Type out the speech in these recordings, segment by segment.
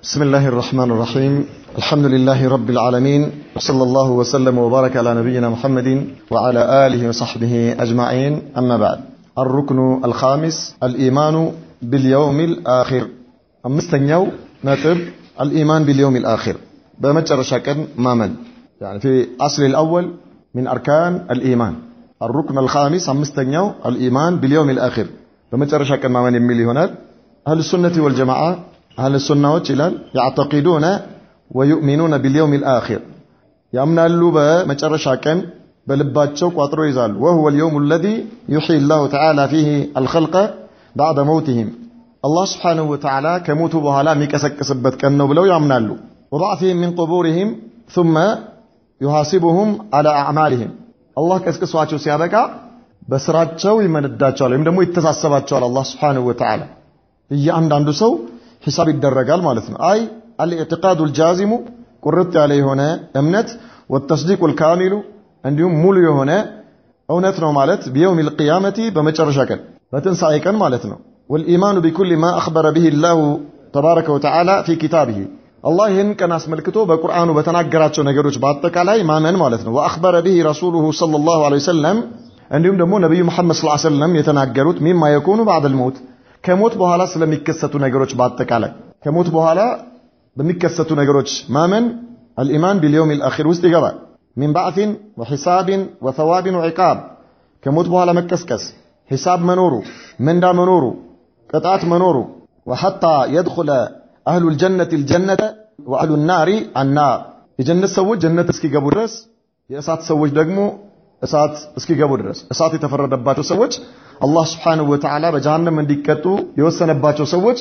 بسم الله الرحمن الرحيم الحمد لله رب العالمين وصلى الله وسلم وبارك على نبينا محمد وعلى آله وصحبه أجمعين أما بعد الركن الخامس الإيمان باليوم الآخر أمستنيو نتب الإيمان باليوم الآخر بمجرى شكل مامن يعني في أصل الأول من أركان الإيمان الركن الخامس أمستنيو الإيمان باليوم الآخر بمجرى شكل مامن يميلي هنا أهل السنة والجماعة أهل السنة والجلال يعتقدون ويؤمنون باليوم الآخر يأمنالሉ በመጨረሻ ቀን በልባቸው ቋጥሮ ይዛሉ وهو اليوم الذي يحيي الله تعالى فيه الخلق بعد موتهم الله سبحانه وتعالى ከሞቱ በኋላ የሚቀሰቅስበት ቀን ነው ብለው ያምናሉ وبعثهم من قبورهم ثم يحاسبهم على أعمالهم الله ቀስቅሷቸው ሲያበቃ በስራቸው ይመነዳቸዋል ወይም ደግሞ ይተሳሰባቸዋል አላህ ስብሓንሁ ወተዓላ እያንዳንዱ ሰው ሂሳብ ይደረጋል ማለት ነው አይ አልኢዕትቃዱ ልጃዚሙ ቁርጥ ያለ የሆነ እምነት ወተስዲቁ ልካሚሉ እንዲሁም ሙሉ የሆነ እውነት ነው ማለት ቢየውም ልቅያመቲ በመጨረሻ ቀን በትንሣኤ ቀን ማለት ነው ወልኢማኑ ቢኩል ማ አኽበረ ብህ ላሁ ተባረከ ወተዓላ ፊ ኪታብህ አላህ ይህን ቀን አስመልክቶ በቁርአኑ በተናገራቸው ነገሮች በአጠቃላይ ማመን ማለት ነው ወአኽበረ ብህ ረሱሉሁ ሰለላሁ ዐለይሂ ወሰለም እንዲሁም ደግሞ ነቢዩ መሐመድ ሰለላሁ ዐለይሂ ወሰለም የተናገሩት ሚማ የኩኑ ባዕደል መውት ከሞት በኋላ ስለሚከሰቱ ነገሮች በአጠቃላይ ከሞት በኋላ በሚከሰቱ ነገሮች ማመን አልኢማን ቢልየውም ልአኺር ውስጥ ይገባል ሚን ባዕትን ወሒሳብን ወተዋብን ወዒቃብ ከሞት በኋላ መቀስቀስ ሒሳብ መኖሩ ምንዳ መኖሩ ቅጣት መኖሩ ወሐታ የድኹለ አህሉ ልጀነት ልጀነተ ወአህሉ ናሪ አናር የጀነት ሰዎች ጀነት እስኪገቡ ድረስ የእሳት ሰዎች ደግሞ እሳት እስኪገቡ ድረስ እሳት የተፈረደባቸው ሰዎች አላህ ስብሓንሁ ወተዓላ በጀሃነም እንዲቀጡ የወሰነባቸው ሰዎች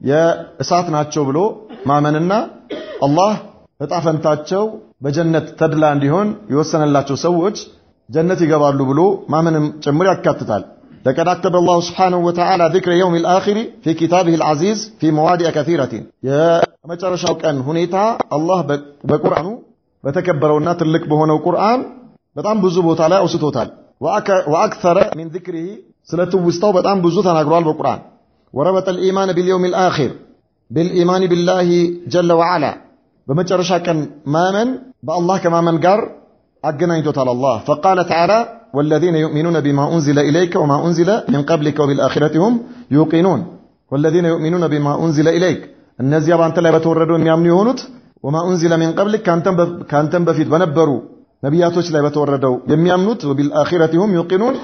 የእሳት ናቸው ብሎ ማመንና አላህ እጣ ፈንታቸው በጀነት ተድላ እንዲሆን የወሰነላቸው ሰዎች ጀነት ይገባሉ ብሎ ማመንም ጭምር ያካትታል لقد أكتب الله سبحانه وتعالى ذكر يوم الآخر في كتابه العزيز في مواضع كثيرة يا مجرشاو كان هنيتا الله بقرآن بتكبرونا تلك بهنا القرآن በጣም ብዙ ቦታ ላይ አውስቶታል ወአክተረ ሚን ዚክሪሂ ስለ ትውስታው በጣም ብዙ ተናግሯል በቁርአን ወረበጠ ልኢማን ቢልየውም ልአኪር بالإيمان بالله جل وعلا بمجرش كان مامن بالله كمامن قار أجنيتوت على الله فقال تعالى والذين يؤمنون بما أنزل إليك وما أنزل من قبلك وبالآخرة هم يوقنون والذين يؤمنون بما أنزل إليك النزي بانت لا بتوردون يامن يهونت وما أنزل من قبلك كان تنبفيد بنبروا ነቢያቶች ላይ በተወረደው የሚያምኑት ወቢልአኺረቲ ሁም ዩቂኑን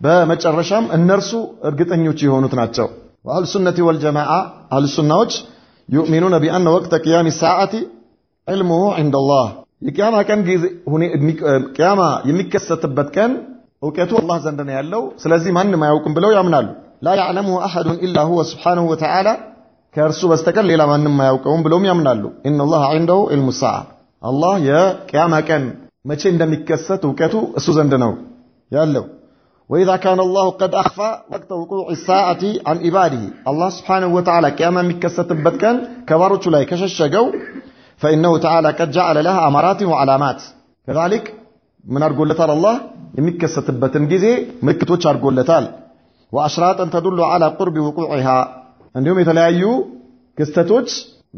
በመጨረሻም እነርሱ እርግጠኞች የሆኑት ናቸው ወአህሉ ሱነቲ ወልጀማዓ አህሉ ሱናዎች ዩእሚኑነ ቢአነ ወቅተ ቅያም ሰዓቲ ዕልሙሁ ዐንደ ላህ የቅያማ ቀን ጊዜ ቅያማ የሚከሰትበት ቀን እውቀቱ አላህ ዘንድ ነው ያለው ስለዚህ ማንም አያውቅም ብለው ያምናሉ ላ ያዕለሙሁ አሐዱን ኢላ ሁወ ስብሓንሁ ወተዓላ ከእርሱ በስተቀር ሌላ ማንም አያውቀውም ብለውም ያምናሉ ኢነ ላህ ዐንደሁ ዕልሙ ሰዓ አላህ የቅያማ ቀን መቼ እንደሚከሰት እውቀቱ እሱ ዘንድ ነው ያለው وإذا كان الله قد أخفى وقت وقوع الساعة عن عباده الله سبحانه وتعالى كما مكست بتكن كبارك لا كششجو فإنه تعالى قد جعل لها أمارات وعلامات كذلك من أرجو لتال الله يمكست بتن جزي ملكتوش أرجو لتال وأشراط تدل على قرب وقوعها عندهم يتلاقيو كستوش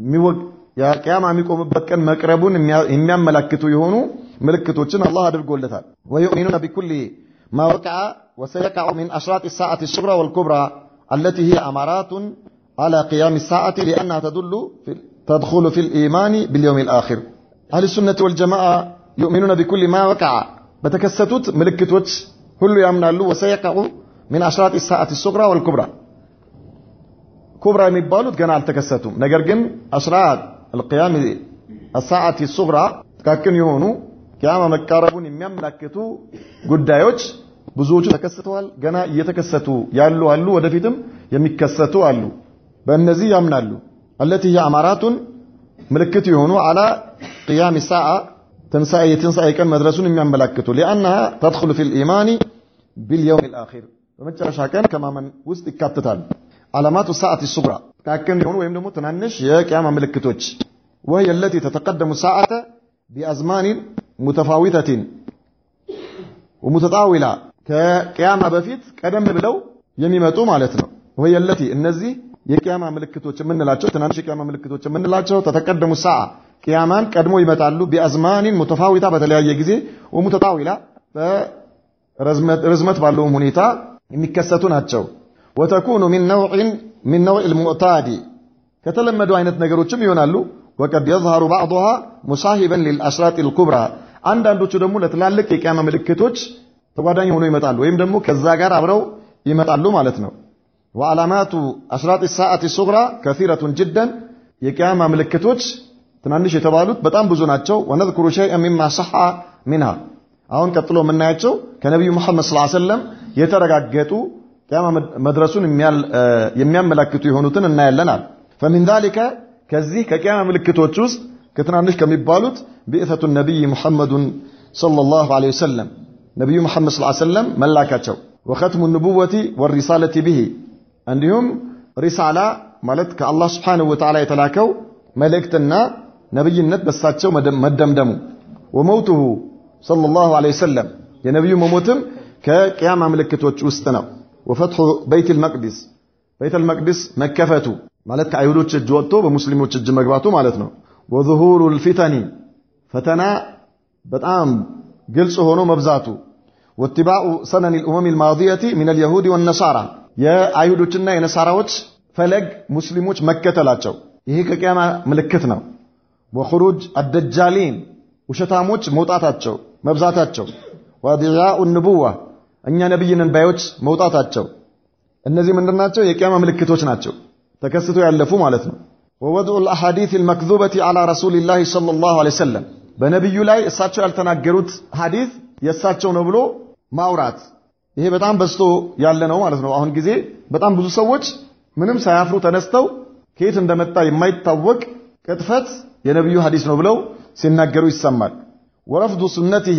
የቅያማ የሚቆምበት ቀን መቅረቡን የሚያመላክቱ የሆኑ ምልክቶችን አላህ አድርጎለታል ወዩእሚኑነ ቢኩል ማ ወቅዐ ወሰየቅዐ ሚን አሽራጥ ሰዓት الصغرى والكبرى التي هي أمارات على قيام الساعة لأنها تدل تدخل في الإيمان باليوم الآخر أهل السنة والجماعة يؤمنون بكل ما وقع بتكستت ملكتوች ሁሉ ያምናሉ ወሰየቅዐ من أشراط الساعة الصغرى والكبرى ኩብራ የሚባሉት ገና አልተከሰቱም ነገር ግን አሽራጥ القيام الساعة الصغرى ጥቃቅን የሆኑ ቂያማ መቃረቡን የሚያመላክቱ ጉዳዮች ብዙዎቹ ተከስተዋል ገና እየተከሰቱ ያሉ አሉ ወደፊትም የሚከሰቱ አሉ በእነዚህ ያምናሉ التي هي أمارات ምልክት የሆኑ على قيام الساعة ትንሣኤ የትንሣኤ ቀን መድረሱን የሚያመላክቱ لأنها تدخل في الإيمان باليوم الآخر በመጨረሻ ቀን ከማመን ውስጥ ይካተታል علامات الساعة الصغرى كاكن يكون ويم دمو تنانش يا قيامة ملكتوش وهي التي تتقدم الساعة بأزمان متفاوتة ومتطاولة كقيامة بفيت قدم بلو يميمتو مالتنا وهي التي النزي የቅያማ ምልክቶች የምንላቸው ትናንሽ የቅያማ ምልክቶች የምንላቸው ተተቀደሙ ሰዓ ቅያማን ቀድሞ ይመጣሉ። ቢአዝማኒን ሙተፋዊታ በተለያየ ጊዜ ወሙተጣዊላ በርዝመት ባለውም ሁኔታ የሚከሰቱ ናቸው። ወተኩኑ ሚን ነውዕ ልሙዕታዲ ከተለመዱ አይነት ነገሮችም ይሆናሉ። ወቀድ የዝሃሩ ባዕضሃ ሙሳሂበን ሊልአሽራጥ ልኩብራ አንዳንዶቹ ደግሞ ለትላልቅ የቅያማ ምልክቶች ተጓዳኝ ሆኖ ይመጣሉ ወይም ደግሞ ከዛ ጋር አብረው ይመጣሉ ማለት ነው። ወዓላማቱ አሽራጥ ሰዓት ሱግራ ከሲረቱን ጅደን የቅያማ ምልክቶች ትናንሽ የተባሉት በጣም ብዙ ናቸው። ወነዝኩሩ ሸይአን ሚማ ሰሐ ሚንሃ አሁን ቀጥሎ የምናያቸው ከነቢዩ ሙሐመድ ሰለላሁ ዐለይሂ ወሰለም የተረጋገጡ ቅያማ መድረሱን የሚያመላክቱ የሆኑትን እናያለናል። ፈሚን ዛሊከ ከዚህ ከቅያማ ምልክቶች ውስጥ ከትናንሽ ከሚባሉት ቢእተቱ ነቢይ ሙሐመዱን ሰለላሁ ዐለይሂ ወሰለም ነቢዩ ሙሐመድ ሰለላሁ ዐለይሂ ወሰለም መላካቸው ወኸትሙ ንቡወቲ ወሪሳለቲ ብሂ እንዲሁም ሪሳላ ማለት ከአላህ ስብሓንሁ ወተዓላ የተላከው መልእክትና ነቢይነት በሳቸው መደምደሙ ወመውቱሁ ሰለላሁ ዐለይሂ ወሰለም የነቢዩ መሞትም ከቅያማ ምልክቶች ውስጥ ነው። ወፈትሑ በይተል መቅዲስ በይተል መቅዲስ መከፈቱ ማለት ከአይሁዶች እጅ ወጥቶ በሙስሊሞች እጅ መግባቱ ማለት ነው። ወዙሁሩ ልፊተኒ ፈተና በጣም ግልጽ ሆኖ መብዛቱ ወትባኡ ሰነን ልኡመም ልማዲየቲ ምን ልየሁድ ወነሳራ የአይሁዶችና የነሳራዎች ፈለግ ሙስሊሞች መከተላቸው ይሄ ከቅያማ ምልክት ነው። ወኹሩጅ አደጃሊን ውሸታሞች መውጣታቸው መብዛታቸው፣ ወዲያኡ ንቡዋ እኛ ነቢይንን ባዮች መውጣታቸው እነዚህ ምንድናቸው? የቅያማ ምልክቶች ናቸው። ተከስቶ ያለፉ ማለት ነው። ወወድዑ ልአሓዲት ልመክዙበቲ ዓላ ረሱሊላህ ሰለላሁ ዐለይሂ ወሰለም በነቢዩ ላይ እሳቸው ያልተናገሩት ሐዲስ የእሳቸው ነው ብሎ ማውራት ይሄ በጣም በዝቶ ያለ ነው ማለት ነው። አሁን ጊዜ በጣም ብዙ ሰዎች ምንም ሳያፍሩ ተነስተው ከየት እንደመጣ የማይታወቅ ቅጥፈት የነቢዩ ሐዲስ ነው ብለው ሲናገሩ ይሰማል። ወረፍዱ ሱነቲሂ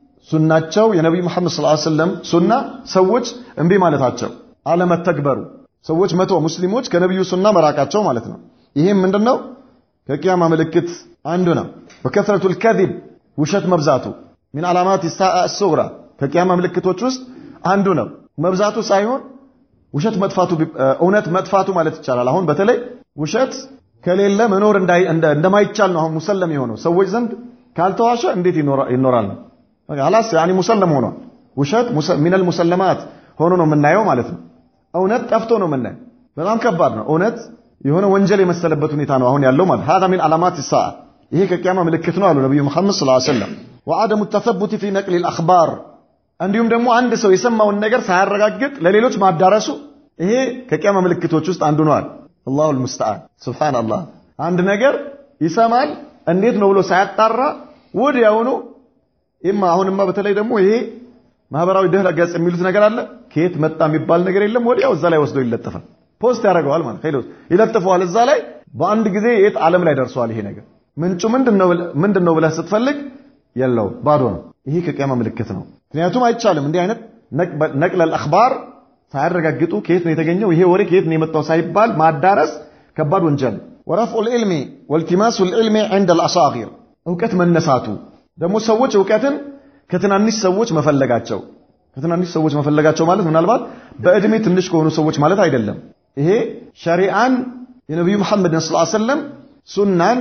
ሱናቸው የነቢዩ መሐመድ ሰለላሁ ዐለይሂ ወሰለም ሱና ሰዎች እምቢ ማለታቸው አለመተግበሩ ሰዎች መቶ ሙስሊሞች ከነቢዩ ሱና መራቃቸው ማለት ነው። ይህም ምንድነው ከቅያማ ምልክት አንዱ ነው። ወከስረቱል ከዚብ ውሸት መብዛቱ ሚን ዓላማት ሳአ ሱግራ ከቅያማ ምልክቶች ውስጥ አንዱ ነው። መብዛቱ ሳይሆን ውሸት መጥፋቱ እውነት መጥፋቱ ማለት ይቻላል። አሁን በተለይ ውሸት ከሌለ መኖር እንደማይቻል ነው አሁን ሙሰለም የሆነው ሰዎች ዘንድ ካልተዋሸ እንዴት ይኖራል ነው አላስ ያኒ ሙሰለም ሆኗል። ውሸት ሚነል ሙሰለማት ሆኖ ነው የምናየው ማለት ነው። እውነት ጠፍቶ ነው የምናየው። በጣም ከባድ ነው። እውነት የሆነ ወንጀል የመሰለበት ሁኔታ ነው አሁን ያለው ማለት هذا من علامات الساعه ይሄ ከቂያማ ምልክት ነው አሉ ነብዩ መሐመድ ሰለላሁ ዐለይሂ ወሰለም وعدم التثبت في نقل الاخبار እንዲሁም ደግሞ አንድ ሰው የሰማውን ነገር ሳያረጋግጥ ለሌሎች ማዳረሱ ይሄ ከቂያማ ምልክቶች ውስጥ አንዱ ነው አለ አላሁ المستعان ሱብሃንአላህ አንድ ነገር ይሰማል እንዴት ነው ብሎ ሳያጣራ ወዲያውኑ ኢማ አሁንማ በተለይ ደግሞ ይሄ ማህበራዊ ድህረ ገጽ የሚሉት ነገር አለ ከየት መጣ የሚባል ነገር የለም ወዲያው እዛ ላይ ወስዶ ይለጠፋል ፖስት ያደርገዋል ማለት ኸይሎስ ይለጥፈዋል እዛ ላይ በአንድ ጊዜ የት ዓለም ላይ ደርሷል ይሄ ነገር ምንጩ ምንድን ነው ብለህ ስትፈልግ የለው ባዶ ነው ይሄ ከቂያማ ምልክት ነው ምክንያቱም አይቻልም እንዲህ አይነት ነቅለል አኽባር ሳያረጋግጡ ከየት ነው የተገኘው ይሄ ወሬ ከየት ነው የመጣው ሳይባል ማዳረስ ከባድ ወንጀል ወረፍዑ ልዕልሚ ወልቲማሱ ልዕልሚ ዕንደ ልአሳጊር እውቀት መነሳቱ ደግሞ ሰዎች እውቀትን ከትናንሽ ሰዎች መፈለጋቸው ከትናንሽ ሰዎች መፈለጋቸው ማለት ምናልባት በእድሜ ትንሽ ከሆኑ ሰዎች ማለት አይደለም። ይሄ ሸሪዓን የነቢዩ መሐመድን ሰለላሁ ዐለይሂ ወሰለም ሱናን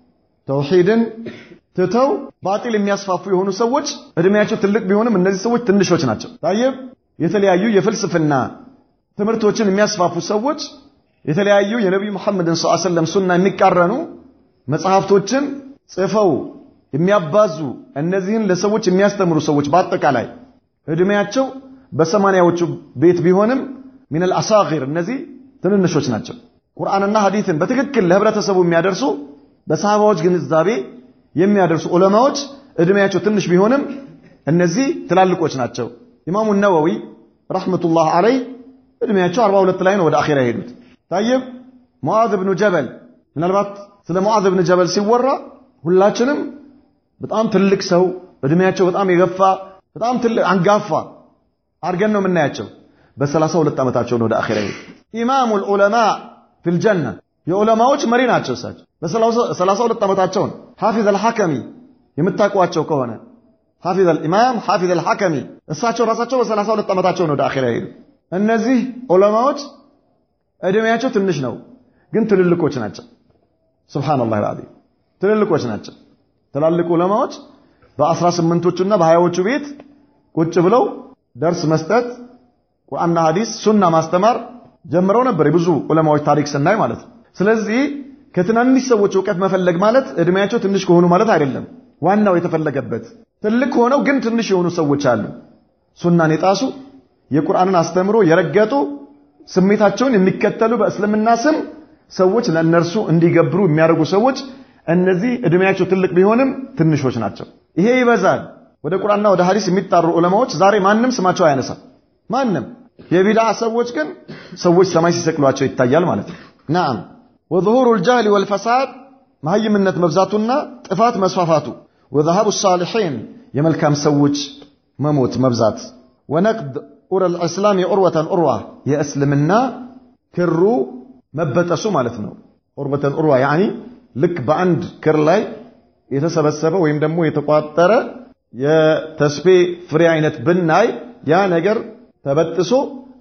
ተውሂድን ትተው ባጢል የሚያስፋፉ የሆኑ ሰዎች እድሜያቸው ትልቅ ቢሆንም እነዚህ ሰዎች ትንሾች ናቸው። ታየብ የተለያዩ የፍልስፍና ትምህርቶችን የሚያስፋፉ ሰዎች የተለያዩ የነቢዩ መሐመድን ሰለላሁ ዐለይሂ ወሰለም ሱና የሚቃረኑ መጽሐፍቶችን ጽፈው የሚያባዙ እነዚህን ለሰዎች የሚያስተምሩ ሰዎች በአጠቃላይ እድሜያቸው በሰማንያዎቹ ቤት ቢሆንም ሚነል አሳጊር እነዚህ ትንንሾች ናቸው። ቁርአንና ሐዲትን በትክክል ለህብረተሰቡ የሚያደርሱ በሰሃባዎች ግንዛቤ የሚያደርሱ ዑለማዎች እድሜያቸው ትንሽ ቢሆንም እነዚህ ትላልቆች ናቸው። ኢማሙ ነወዊ ረሕመቱላህ አለይ እድሜያቸው 42 ላይ ነው ወደ አኼራ የሄዱት። ታይብ ሙዓዝ ብኑ ጀበል ምናልባት ስለ ሙዓዝ ብኑ ጀበል ሲወራ ሁላችንም በጣም ትልቅ ሰው እድሜያቸው በጣም የገፋ በጣም ትልቅ አንጋፋ አድርገን ነው የምናያቸው። በሰላሳ ሁለት ዓመታቸው ነው ወደ አኼራ ይሄዱ። ኢማሙል ዑለማ ፊል ጀና የዑለማዎች መሪ ናቸው እሳቸው። በሰላሳ ሁለት ዓመታቸው ነው። ሐፊዝ አልሐከሚ የምታውቋቸው ከሆነ ሐፊዝ አልኢማም ሐፊዝ አልሐከሚ እሳቸው ራሳቸው በሰላሳ ሁለት ዓመታቸው ነው ወደ አኼራ ይሄዱ። እነዚህ ዑለማዎች እድሜያቸው ትንሽ ነው፣ ግን ትልልቆች ናቸው። ሱብሃነላህ አልዓዚም ትልልቆች ናቸው። ትላልቅ ዑለማዎች በአስራ ስምንቶቹና በሀያዎቹ ቤት ቁጭ ብለው ደርስ መስጠት ቁርአንና ሐዲስ ሱና ማስተማር ጀምረው ነበር፣ የብዙ ዑለማዎች ታሪክ ስናይ ማለት ነው። ስለዚህ ከትናንሽ ሰዎች እውቀት መፈለግ ማለት እድሜያቸው ትንሽ ከሆኑ ማለት አይደለም። ዋናው የተፈለገበት ትልቅ ሆነው ግን ትንሽ የሆኑ ሰዎች አሉ። ሱናን የጣሱ የቁርአንን አስተምሮ የረገጡ ስሜታቸውን የሚከተሉ በእስልምና ስም ሰዎች ለእነርሱ እንዲገብሩ የሚያደርጉ ሰዎች እነዚህ እድሜያቸው ትልቅ ቢሆንም ትንሾች ናቸው። ይሄ ይበዛል። ወደ ቁርአንና ወደ ሐዲስ የሚጣሩ ዑለማዎች ዛሬ ማንም ስማቸው አያነሳም። ማንም የቢድዓ ሰዎች ግን ሰዎች ሰማይ ሲሰቅሏቸው ይታያል ማለት ነው። ናም ወظሁሩ الجهل والفساد መሀይምነት መብዛቱና ጥፋት መስፋፋቱ ወذهاب الصالحين የመልካም ሰዎች መሞት መብዛት ወነቅድ ኡረ الاسلام ዑርወة ዑርዋ የእስልምና ክሩ መበጠሱ ማለት ነው። ዑርወተን ዑርዋ ያኒ ልክ በአንድ ክር ላይ የተሰበሰበ ወይም ደግሞ የተቋጠረ የተስፌ ፍሬ አይነት ብናይ ያ ነገር ተበጥሶ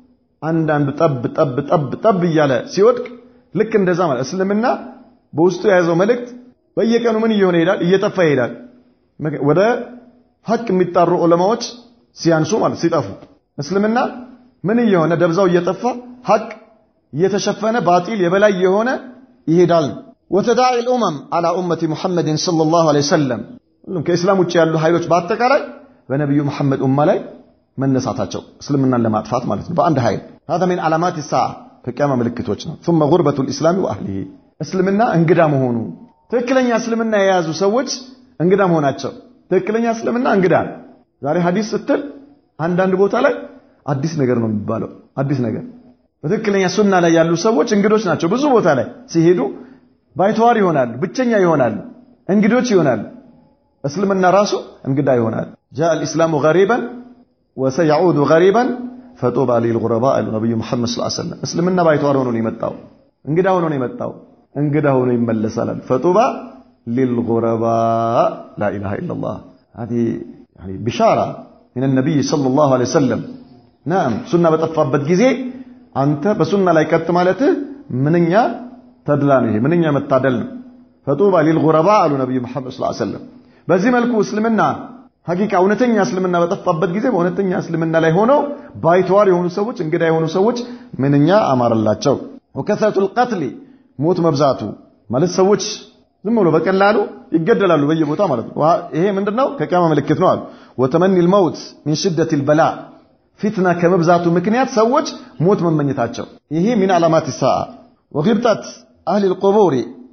አንዳንድ ጠብ ጠብ ጠብ ጠብ እያለ ሲወድቅ ልክ እንደዛ ማለት እስልምና በውስጡ የያዘው መልእክት በየቀኑ ምን እየሆነ ይሄዳል? እየጠፋ ይሄዳል። ወደ ሀቅ የሚጣሩ ዑለማዎች ሲያንሱ ማለት ሲጠፉ፣ እስልምና ምን እየሆነ ደብዛው እየጠፋ ሀቅ እየተሸፈነ ባጢል የበላይ የሆነ ይሄዳል። ወተዳዒ ልኡመም አላ ኡመቲ ሙሐመድን ሰለላሁ ዐለይሂ ወሰለም ሁሉም ከእስላም ውጭ ያሉ ኃይሎች በአጠቃላይ በነቢዩ መሐመድ ኡማ ላይ መነሳታቸው እስልምናን ለማጥፋት ማለት ነው። በአንድ ኃይል هذا من علامات الساعة ከቂያማ ምልክቶች ነው። ثم غربة الإسلام وأهله እስልምና እንግዳ መሆኑ ትክክለኛ እስልምና የያዙ ሰዎች እንግዳ መሆናቸው ትክክለኛ እስልምና እንግዳ ዛሬ ሐዲስ ስትል አንዳንድ ቦታ ላይ አዲስ ነገር ነው የሚባለው አዲስ ነገር በትክክለኛ ሱና ላይ ያሉ ሰዎች እንግዶች ናቸው። ብዙ ቦታ ላይ ሲሄዱ ባይተዋር ይሆናሉ፣ ብቸኛ ይሆናሉ፣ እንግዶች ይሆናሉ። እስልምና ራሱ እንግዳ ይሆናል። ጃአ አልኢስላሙ ገሪበን ወሰየዑዱ ገሪበን ፈጡባ ሊልጉረባ አሉ ነቢዩ ሙሐመድ ሰለላሁ ዐለይሂ ወሰለም። እስልምና ባይተዋር ሆኖ ነው የመጣው፣ እንግዳ ሆኖ ነው የመጣው፣ እንግዳ ሆኖ ይመለሳል። ፈጡባ ሊልጉረባ ላኢላሃ ኢለላህ هذه يعني بشارة من النبي صلى الله عليه وسلم نعم ሱና በጠፋበት ጊዜ አንተ በሱና ላይ ቀጥ ማለትህ ምንኛ ተድላ ነው። ይሄ ምንኛ መታደል ነው። ፈጡባ ሊልጉረባ አሉ ነቢዩ መሐመድ ሰለላሁ ዐለይሂ ወሰለም። በዚህ መልኩ እስልምና ሐቂቃ እውነተኛ እስልምና በጠፋበት ጊዜ በእውነተኛ እስልምና ላይ ሆነው ባይተዋር የሆኑ ሰዎች እንግዳ የሆኑ ሰዎች ምንኛ አማረላቸው። ወከሰረቱል ቀትሊ ሞት መብዛቱ ማለት ሰዎች ዝም ብሎ በቀላሉ ይገደላሉ በየቦታ ማለት ነው። ይሄ ምንድነው? ከቂያማ ምልክት ነው አሉ። ወተመኒል መውት ሚን ሽደቲል በላ ፊትና ከመብዛቱ ምክንያት ሰዎች ሞት መመኘታቸው ይሄ ሚን ዓላማት ሰዓ ወግብጠት አህሊል ቁቡሪ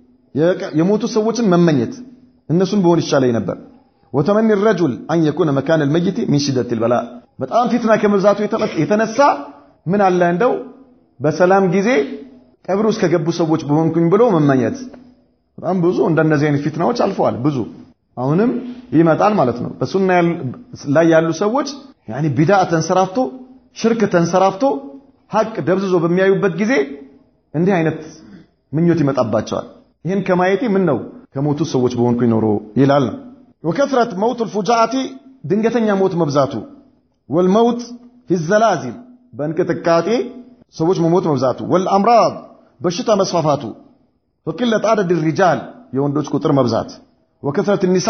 የሞቱ ሰዎችን መመኘት እነሱን በሆን ይሻለኝ ነበር። ወተመኒ ረጁል አን የኩነ መካን ልመይት ሚን ሽደቲል በላ በጣም ፊትና ከመብዛቱ የተነሳ ምን አለ እንደው በሰላም ጊዜ ቀብር ውስጥ ከገቡ ሰዎች በሆንኩኝ ብሎ መመኘት። በጣም ብዙ እንደነዚህ አይነት ፊትናዎች አልፈዋል። ብዙ አሁንም ይመጣል ማለት ነው። በሱና ላይ ያሉ ሰዎች ያኒ ቢድዓ ተንሰራፍቶ ሽርክ ተንሰራፍቶ ሀቅ ደብዝዞ በሚያዩበት ጊዜ እንዲህ አይነት ምኞት ይመጣባቸዋል። ይህን ከማየቴ ምን ነው ከሞቱ ሰዎች በሆንኩኝ ኖሮ ይላል ነው። ወከስረት መውት ልፉጃአቲ ድንገተኛ ሞት መብዛቱ ወልመውት ፊ ዘላዚል በእንቅጥቃጤ ሰዎች መሞት መብዛቱ ወልአምራድ በሽታ መስፋፋቱ ወቂለት አደድ ሪጃል የወንዶች ቁጥር መብዛት ወከስረት ኒሳ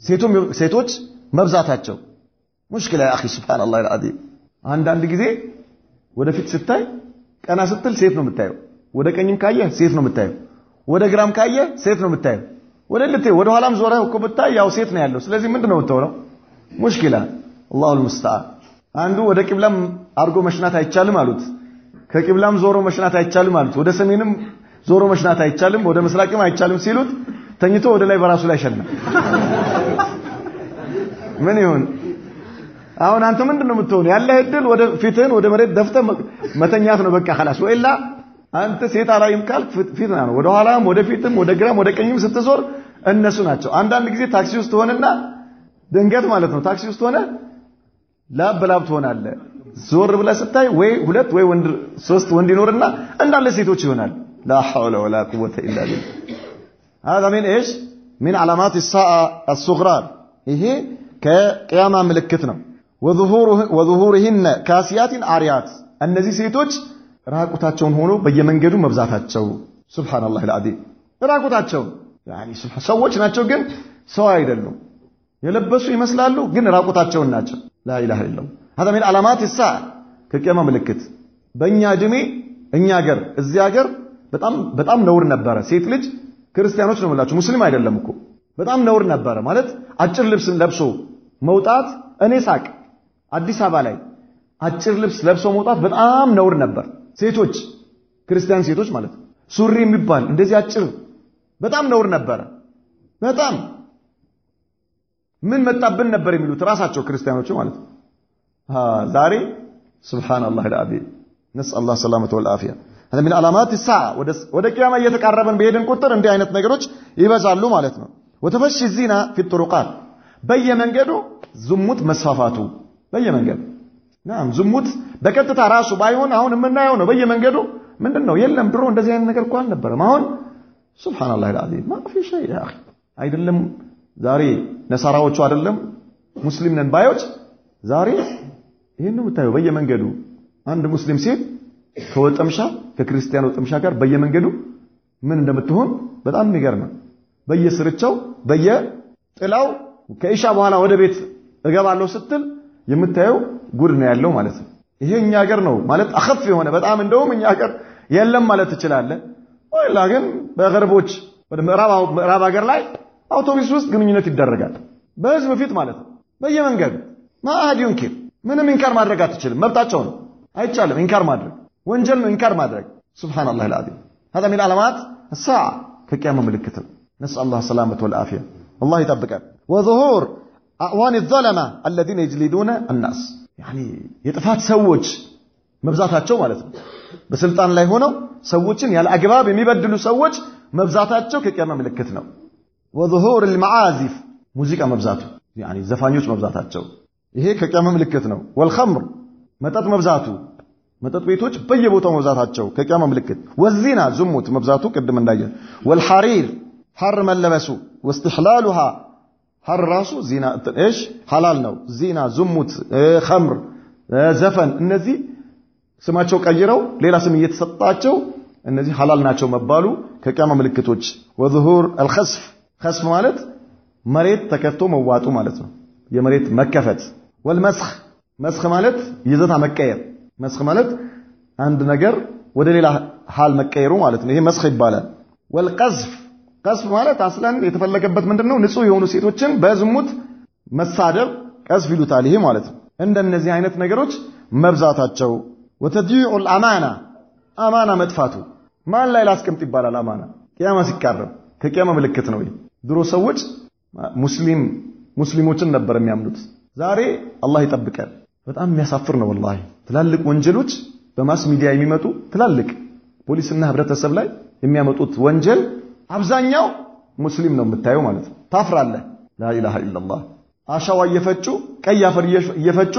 ሴቶች መብዛታቸው ሙሽኪላ ያ አኺ ሱብሃነላህ አልዓዚም። አንዳንድ ጊዜ ወደፊት ስታይ ቀና ስትል ሴት ነው የምታየው። ወደ ቀኝም ካየህ ሴት ነው የምታየው። ወደ ግራም ካየህ ሴት ነው የምታየው። ወደ ልቴ ወደ ኋላም ዞረህ እኮ ብታይ ያው ሴት ነው ያለው። ስለዚህ ምንድን ነው የምትሆነው? ሙሽኪላ አላሁል ሙስተዓን። አንዱ ወደ ቂብላም አድርጎ መሽናት አይቻልም አሉት። ከቂብላም ዞሮ መሽናት አይቻልም አሉት። ወደ ሰሜንም ዞሮ መሽናት አይቻልም፣ ወደ ምስራቅም አይቻልም ሲሉት ተኝቶ ወደ ላይ በራሱ ላይ ሸና። ምን ይሁን? አሁን አንተ ምንድን ነው የምትሆነው? ያለህ እድል ወደ ፊትህን ወደ መሬት ደፍተህ መተኛት ነው በቃ خلاص። ወይላ አንተ ሴት አላይም ካልክ ፊትና ነው። ወደ ኋላም ወደ ፊትም ወደ ግራም ወደ ቀኝም ስትዞር እነሱ ናቸው። አንዳንድ ጊዜ ታክሲ ውስጥ ሆነና ድንገት ማለት ነው ታክሲ ውስጥ ሆነ ላብ በላብ ትሆናለህ። ዞር ብለህ ስታይ ወይ ሁለት ወይ ወንድ ሶስት ወንድ ይኖርና እንዳለ ሴቶች ይሆናል። ላ ሐውለ ወላ ቁወተ ኢላ ቢላህ هذا من ايش من علامات الساعه الصغرى ይሄ ከቅያማ ምልክት ነው። ወዙሁርህን ካሲያትን አሪያት እነዚህ ሴቶች ራቁታቸውን ሆኖ በየመንገዱ መብዛታቸው ሱብሃነላህ አልዓዚም ራቁታቸውን ሰዎች ናቸው ግን ሰው አይደሉም የለበሱ ይመስላሉ ግን ራቁታቸውን ናቸው ላኢላሃ ኢለላህ هذا من علامات الساعه ከቂያማ ምልክት በእኛ እድሜ እኛ ሀገር እዚህ ሀገር በጣም በጣም ነውር ነበረ ሴት ልጅ ክርስቲያኖች ነው የምላችሁ ሙስሊም አይደለም እኮ በጣም ነውር ነበረ ማለት አጭር ልብስን ለብሶ መውጣት እኔ ሳቅ አዲስ አበባ ላይ አጭር ልብስ ለብሶ መውጣት በጣም ነውር ነበር ሴቶች ክርስቲያን ሴቶች ማለት ሱሪ የሚባል እንደዚህ አጭር በጣም ነውር ነበረ በጣም ምን መጣብን ነበር የሚሉት ራሳቸው ክርስቲያኖቹ ማለት ነው ዛሬ ሱብሃንአላህ አልዓዚም ነስአል አላህ ሰላመተ ወልዓፊያ هذا من علامات الساعه ወደ ቂያማ እየተቃረበን በሄድን ቁጥር እንዲህ አይነት ነገሮች ይበዛሉ ማለት ነው وتفشي الزنا في الطرقات በየመንገዱ ዝሙት መስፋፋቱ በየመንገዱ ናም ዝሙት በቀጥታ ራሱ ባይሆን አሁን የምናየው ነው በየመንገዱ ምንድን ነው የለም ድሮ እንደዚህ አይነት ነገር እኮ አልነበረም አሁን ሱብሃንአላህ አልዓዚም ما في شيء يا اخي አይደለም ዛሬ ነሳራዎቹ አይደለም ሙስሊም ነን ባዮች ዛሬ ይሄን ነው የምታየው በየመንገዱ አንድ ሙስሊም ሴት ከወጠምሻ ከክርስቲያን ወጠምሻ ጋር በየመንገዱ ምን እንደምትሆን በጣም የሚገርም ነው በየስርቻው በየጥላው ከኢሻ በኋላ ወደ ቤት እገባለሁ ስትል የምታየው ጉድ ነው ያለው ማለት ነው ይሄ እኛ ሀገር ነው ማለት አኸፍ የሆነ በጣም እንደውም እኛ ሀገር የለም ማለት ትችላለህ ወላ ግን በገርቦች ወደ ምዕራብ ሀገር ላይ አውቶቡስ ውስጥ ግንኙነት ይደረጋል በህዝብ ፊት ማለት ነው በየመንገዱ ማአድ ዩንኪር ምንም ኢንካር ማድረግ አትችልም መብታቸው ነው አይቻልም ኢንካር ማድረግ ወንጀል ነው ኢንካር ማድረግ ሱብሃንአላህ አልዓዚም هذا من علامات الساعه ከቂያማ ምልክት ነው نسال الله السلامه والعافيه الله يطبقنا وظهور اعوان الظلمه الذين يجلدون الناس يعني የጥፋት ሰዎች መብዛታቸው ማለት ነው በስልጣን ላይ ሆነው ሰዎችን ያለ አግባብ የሚበድሉ ሰዎች መብዛታቸው ከቂያማ ምልክት ነው وظهور المعازف ሙዚቃ መብዛቱ يعني ዘፋኞች መብዛታቸው ይሄ ከቂያማ ምልክት ነው ወልኸምር መጠጥ መብዛቱ መጠጥ ቤቶች በየቦታው መብዛታቸው ከቂያማ ምልክት ወዚና ዝሙት መብዛቱ ቅድም እንዳየን ወልሐሪር ሐር መለበሱ ወስትሕላሉሃ ሐር ራሱ ዚና እሽ ሐላል ነው ዚና ዝሙት ኸምር ዘፈን እነዚህ ስማቸው ቀይረው ሌላ ስም እየተሰጣቸው እነዚህ ሐላል ናቸው መባሉ ከቂያማ ምልክቶች ወዙሁር አልኸስፍ ኸስፍ ማለት መሬት ተከፍቶ መዋጡ ማለት ነው የመሬት መከፈት ወልመስኽ መስኽ ማለት ይዘታ መቀየር መስኽ ማለት አንድ ነገር ወደ ሌላ ሃል መቀየሩ ማለት ነው ይሄ መስኽ ይባላል ወልቀዝፍ ቀዝፍ ማለት አስለን የተፈለገበት ምንድነው ንጹህ የሆኑ ሴቶችን በዝሙት መሳደብ ቀዝፍ ይሉታል ይሄ ማለት ነው እንደነዚህ አይነት ነገሮች መብዛታቸው ወተድዩዑ አልአማና አማና መጥፋቱ ማን ላይ ላስቀምጥ ይባላል አማና ቂያማ ሲቃረብ ከቂያማ ምልክት ነው ድሮ ሰዎች ሙስሊም ሙስሊሞችን ነበር የሚያምኑት ዛሬ አላህ ይጠብቀን በጣም የሚያሳፍር ነው ወላሂ ትላልቅ ወንጀሎች በማስ ሚዲያ የሚመጡ ትላልቅ ፖሊስና ህብረተሰብ ላይ የሚያመጡት ወንጀል አብዛኛው ሙስሊም ነው የምታየው ማለት ነው ታፍራለህ ላኢላሃ ኢላላህ አሻዋ እየፈጩ ቀይ አፈር እየፈጩ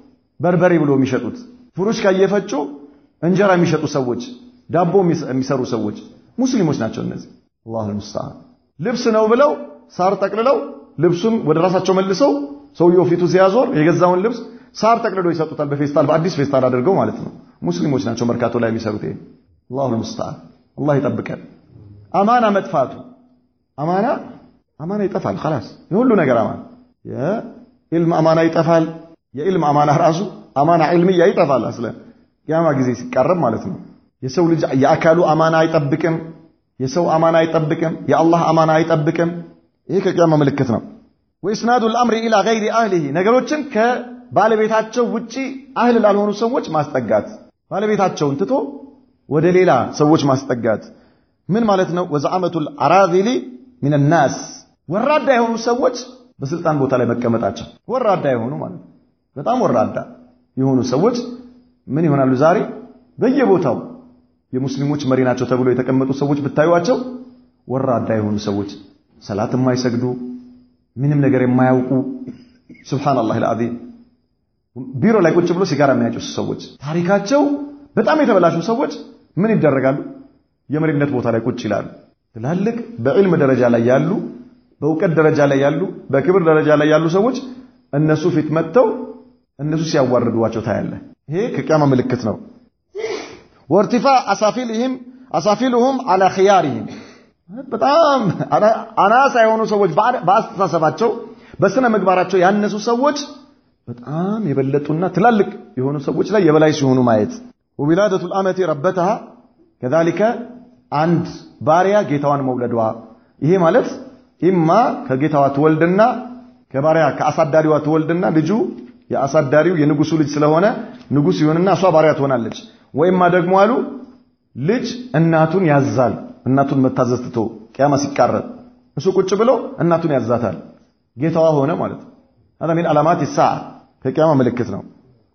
በርበሬ ብሎ የሚሸጡት ፍሩሽካ እየፈጩ እንጀራ የሚሸጡ ሰዎች ዳቦ የሚሰሩ ሰዎች ሙስሊሞች ናቸው እነዚህ አላሁ ልሙስተዓን ልብስ ነው ብለው ሳር ጠቅልለው ልብሱን ወደ ራሳቸው መልሰው ሰውየው ፊቱ ሲያዞር የገዛውን ልብስ ሳር ጠቅልሎ ይሰጡታል በፌስታል በአዲስ ፌስታል አድርገው ማለት ነው ሙስሊሞች ናቸው መርካቶ ላይ የሚሰሩት ይሄ አላሁ ልሙስተዓን አላህ ይጠብቀን አማና መጥፋቱ አማና አማና ይጠፋል خلاص የሁሉ ነገር አማና የኢልም አማና ይጠፋል የኢልም አማና ራሱ አማና ዒልምያ ይጠፋል አስለ ቂያማ ጊዜ ሲቃረብ ማለት ነው የሰው ልጅ የአካሉ አማና አይጠብቅም የሰው አማና አይጠብቅም የአላህ አማና አይጠብቅም ይሄ ከቂያማ ምልክት ነው ወኢስናዱ الامر الى غير اهله ነገሮችን ከባለቤታቸው ውጪ አህል ላልሆኑ ሰዎች ማስጠጋት ባለቤታቸውን ትቶ ወደ ሌላ ሰዎች ማስጠጋት ምን ማለት ነው ወዘዓመቱል አራዚሊ ሚን ናስ ወራዳ የሆኑ ሰዎች በስልጣን ቦታ ላይ መቀመጣቸው ወራዳ የሆኑ ማለት በጣም ወራዳ የሆኑ ሰዎች ምን ይሆናሉ ዛሬ በየቦታው የሙስሊሞች መሪ ናቸው ተብሎ የተቀመጡ ሰዎች ብታዩዋቸው ወራዳ የሆኑ ሰዎች ሰላት የማይሰግዱ ምንም ነገር የማያውቁ ሱብሃንአላህ አልዓዚም ቢሮ ላይ ቁጭ ብሎ ሲጋራ የሚያጨሱ ሰዎች ታሪካቸው በጣም የተበላሹ ሰዎች ምን ይደረጋሉ የመሪነት ቦታ ላይ ቁጭ ይላሉ ትላልቅ በዕልም ደረጃ ላይ ያሉ በእውቀት ደረጃ ላይ ያሉ በክብር ደረጃ ላይ ያሉ ሰዎች እነሱ ፊት መጥተው እነሱ ሲያዋርዷቸው ታያለ ይሄ ከቂያማ ምልክት ነው ወርቲፋዕ አሳፊልህም አሳፊልሁም አላ ኺያሪህም በጣም አናሳ የሆኑ ሰዎች በአስተሳሰባቸው በስነ ምግባራቸው ያነሱ ሰዎች በጣም የበለጡና ትላልቅ የሆኑ ሰዎች ላይ የበላይ ሲሆኑ ማየት ወዊላደቱ ልአመቲ ረበተሃ ከዛሊከ አንድ ባሪያ ጌታዋን መውለዷ ይሄ ማለት ኢማ ከጌታዋ ትወልድና ከባሪያ ከአሳዳሪዋ ትወልድና ልጁ የአሳዳሪው የንጉሱ ልጅ ስለሆነ ንጉስ ይሆንና እሷ ባሪያ ትሆናለች። ወይማ ደግሞ አሉ ልጅ እናቱን ያዛል። እናቱን መታዘዝ ትቶ ቅያማ ሲቃረብ እሱ ቁጭ ብሎ እናቱን ያዛታል። ጌታዋ ሆነ ማለት ነው። هذا من علامات الساعة ከቅያማ ምልክት ነው።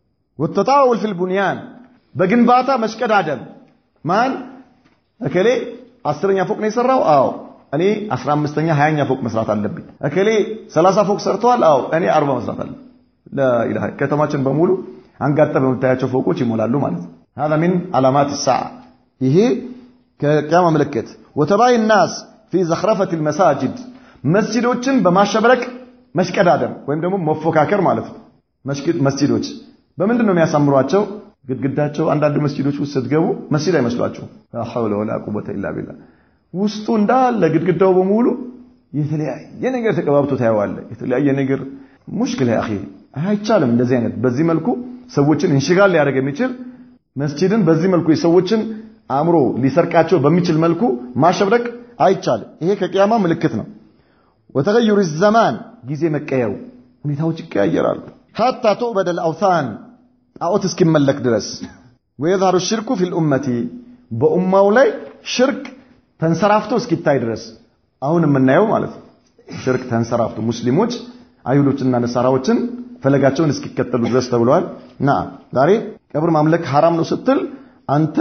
ወተጣውል ፊል ቡንያን በግንባታ መሽቀዳደም ማን እከሌ አስረኛ ፎቅ ነው የሰራው? አዎ እኔ 15ኛ 20ኛ ፎቅ መስራት አለብኝ። እከሌ 30 ፎቅ ሰርተዋል? አዎ እኔ 40 መስራት አለብኝ። ላኢላሃ ከተማችን በሙሉ አንጋጠ በምታያቸው ፎቆች ይሞላሉ ማለት ነው። هذا من علامات الساعة ይሄ ከቅያማ ምልክት ወተባይ الناس في زخرفة المساجد መስጂዶችን በማሸብረቅ መሽቀዳደም ወይም ደግሞ መፎካከር ማለት ነው። መስጂዶች በምንድን ነው የሚያሳምሯቸው? ግድግዳቸው አንዳንድ መስጂዶች ውስጥ ስትገቡ መስጂድ አይመስሏቸው። ላ ሐውለ ወላ ቁወተ ኢላ ቢላህ ውስጡ እንዳለ ግድግዳው በሙሉ የተለያየ ነገር ተቀባብቶ ታየዋለ። የተለያየ ነገር ሙሽክል ያ አይቻልም። እንደዚህ አይነት በዚህ መልኩ ሰዎችን እንሽጋል ሊያደርግ የሚችል መስጂድን በዚህ መልኩ የሰዎችን አእምሮ ሊሰርቃቸው በሚችል መልኩ ማሸብረቅ አይቻልም። ይሄ ከቅያማ ምልክት ነው። ወተገዩር ዘማን ጊዜ መቀየሩ ሁኔታዎች ይቀያየራሉ። ሐታ ቱዕበደ ልአውታን ጣዖት እስኪመለክ ድረስ ወየዝሀሩ ሽርኩ ፊል ኡመቲ በኡማው ላይ ሽርክ ተንሰራፍቶ እስኪታይ ድረስ አሁን የምናየው ማለት ነው። ሽርክ ተንሰራፍቶ ሙስሊሞች አይሁዶችና ነሳራዎችን ፈለጋቸውን እስኪከተሉ ድረስ ተብለዋል። ና ዛሬ ቀብር ማምለክ ሐራም ነው ስትል አንተ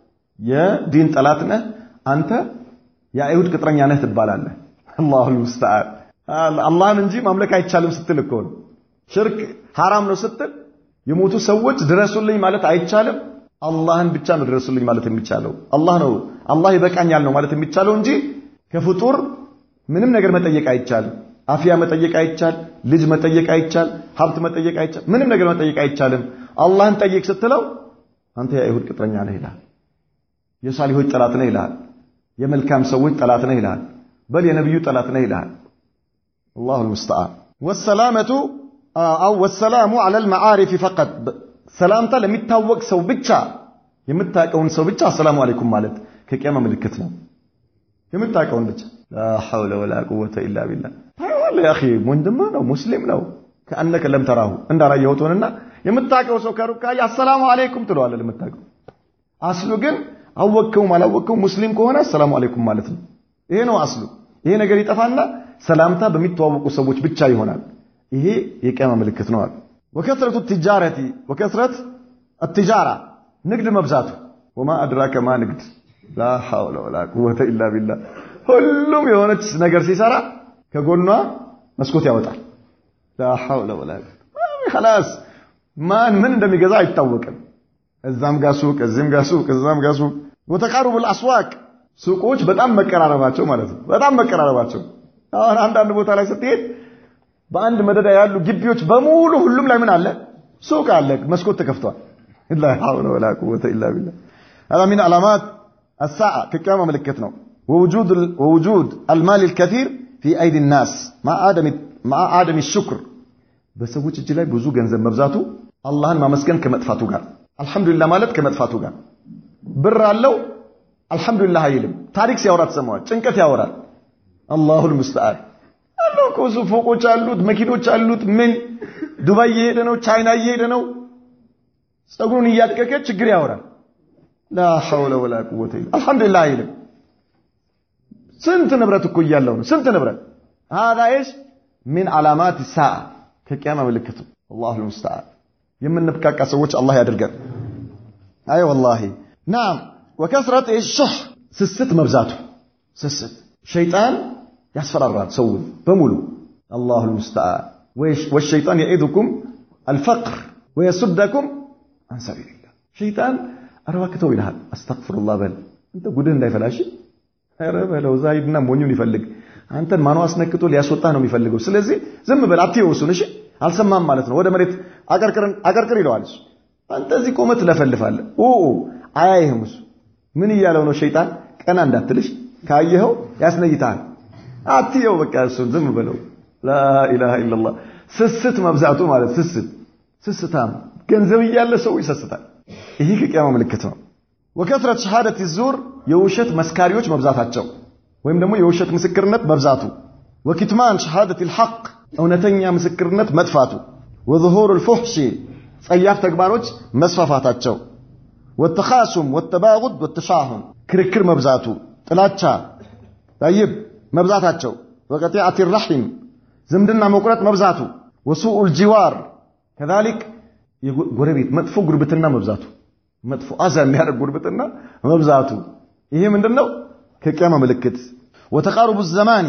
የዲን ጠላት ነህ፣ አንተ የአይሁድ ቅጥረኛ ነህ ትባላለህ። አላሁ ልሙስተዓን አላህን እንጂ ማምለክ አይቻልም ስትል እኮ ነው። ሽርክ ሐራም ነው ስትል የሞቱ ሰዎች ድረሱልኝ ማለት አይቻልም። አላህን ብቻ ነው ድረሱልኝ ማለት የሚቻለው። አላህ ነው አላህ ይበቃኛል ነው ማለት የሚቻለው እንጂ ከፍጡር ምንም ነገር መጠየቅ አይቻልም። አፍያ መጠየቅ አይቻል፣ ልጅ መጠየቅ አይቻል፣ ሀብት መጠየቅ አይቻል፣ ምንም ነገር መጠየቅ አይቻልም። አላህን ጠይቅ ስትለው አንተ የአይሁድ ቅጥረኛ ነህ ይልሃል። የሳሊሆች ጠላት ነህ ይልሃል። የመልካም ሰዎች ጠላት ነህ ይልሃል። በል የነብዩ ጠላት ነህ ይልሃል። አላሁ ልሙስተዓን ወሰላመቱ አው ወሰላሙ ዐለል መዓሪፍ ፈቀጥ ሰላምታ ለሚታወቅ ሰው ብቻ የምታውቀውን ሰው ብቻ አሰላሙ አለይኩም ማለት ከቅያማ ምልክት ነው። የምታውቀውን ብቻ ላ ሐውለ ወላ ቁወተ ኢላ ቢላህ ታየዋለህ። ያ ወንድምህ ነው ሙስሊም ነው ከአነከ ለም ተራሁ እንዳላየሁት ሆነና የምታውቀው ሰው ከሩቅ ካየ አሰላሙ አለይኩም ትለዋለህ። ለምታውቀው አስሉ ግን አወቅከውም አላወቅከውም ሙስሊም ከሆነ አሰላሙ አለይኩም ማለት ነው። ይሄ ነው አስሉ። ይሄ ነገር ይጠፋና ሰላምታ በሚተዋወቁ ሰዎች ብቻ ይሆናል። ይሄ የቅያማ ምልክት ነው አሉ። ወከስረቱ ትጃረቲ ወከስረት አትጃራ ንግድ መብዛቱ ወማ አድራከ ማ ንግድ ላ ሐውለ ወላ ቁወተ ኢላ ቢላህ ሁሉም የሆነች ነገር ሲሰራ ከጎኗ መስኮት ያወጣል። ላ ሐውለ ወላ ኸላስ ማን ምን እንደሚገዛ አይታወቅም። እዛም ጋር ሱቅ፣ እዚህም ጋር ሱቅ፣ እዛም ጋር ሱቅ። ወተቃሩቡል አስዋቅ ሱቆች በጣም መቀራረባቸው ማለት ነው። በጣም መቀራረባቸው አሁን አንዳንድ ቦታ ላይ ስትሄድ በአንድ መደዳ ያሉ ግቢዎች በሙሉ ሁሉም ላይ ምን አለ? ሱቅ አለ፣ መስኮት ተከፍቷል። ላ ሐውለ ወላ ቁወተ ኢላ ቢላህ هذا من علامات الساعة كقيامة ملكت ነው ووجود ووجود المال الكثير في أيدي الناس مع عدم مع عدم الشكر በሰዎች እጅ ላይ ብዙ ገንዘብ መብዛቱ አላህን ማመስገን ከመጥፋቱ ጋር አልሐምዱሊላህ ማለት ከመጥፋቱ ጋር ብር አለው አልሐምዱሊላህ አይልም። ታሪክ ሲያወራ ትሰማዋል። ጭንቀት ያወራል። አላሁል ሙስተዓን አለው እኮ እሱ ፎቆች አሉት፣ መኪኖች አሉት። ምን ዱባይ እየሄደ ነው፣ ቻይና እየሄደ ነው። ፀጉሩን እያደቀቀ ችግር ያወራል። ላ ሐውለ ወላ ቁወተ ኢላ አልሐምዱሊላህ አይልም። ስንት ንብረት እኮ እያለው ነው፣ ስንት ንብረት هذا ايش من علامات الساعه ከቂያማ ምልክቱ አላሁ ልሙስተዓን የምንብቃቃ ሰዎች አላህ ያድርገን። አይ ወላሂ ናም ወከስረት ሹህ ስስት መብዛቱ ስስት ሸይጣን ያስፈራራል ሰውን በሙሉ አላሁ ልሙስተዓን ወሸይጣን የዒዱኩም አልፈቅር ወየሱደኩም አን ሰቢልላህ ሸይጣን አረባክተው ይልሃል አስተግፍሩላህ በል አንተ ጉድህ እንዳይፈላሽ ኧረ በለው ዛሂድና ሞኙን ይፈልግ አንተን ማኑ አስነክቶ ሊያስወጣህ ነው የሚፈልገው ስለዚህ ዝም በል አትየው እሱን እሺ አልሰማም ማለት ነው ወደ መሬት አቀርቅር ይለዋል እሱ አንተ እዚህ ቆመህ ትለፈልፋለህ ኦ አያይህም። እሱ ምን እያለው ነው? ሸይጣን ቀና እንዳትልሽ ካየኸው ያስነይታል። አትየው በቃ እሱን ዝም በለው። ላኢላሃ ኢለላህ ስስት መብዛቱ ማለት ስስት ስስታም ገንዘብ እያለ ሰው ይሰስታል። ይሄ ከቂያማ ምልክት ነው። ወከትረት ሸሃደት ዙር የውሸት መስካሪዎች መብዛታቸው ወይም ደግሞ የውሸት ምስክርነት መብዛቱ፣ ወኪትማን ሸሃደት ልሐቅ እውነተኛ ምስክርነት መጥፋቱ፣ ወظሁር ልፉሕሺ ጸያፍ ተግባሮች መስፋፋታቸው፣ ወተኻሱም ወተባጉድ ወተሻሁን ክርክር መብዛቱ፣ ጥላቻ ጠይብ መብዛታቸው፣ ወቀጢዓት ራሒም ዝምድና መቁረጥ መብዛቱ፣ ወሱኡ ልጂዋር ከዛሊክ ጎረቤት መጥፎ ጉርብትና መብዛቱ መጥፎ አዛ የሚያደርግ ጉርብትና መብዛቱ ይሄ ምንድነው? ከቂያማ ምልክት። ወተቃሩቡ ዘማኒ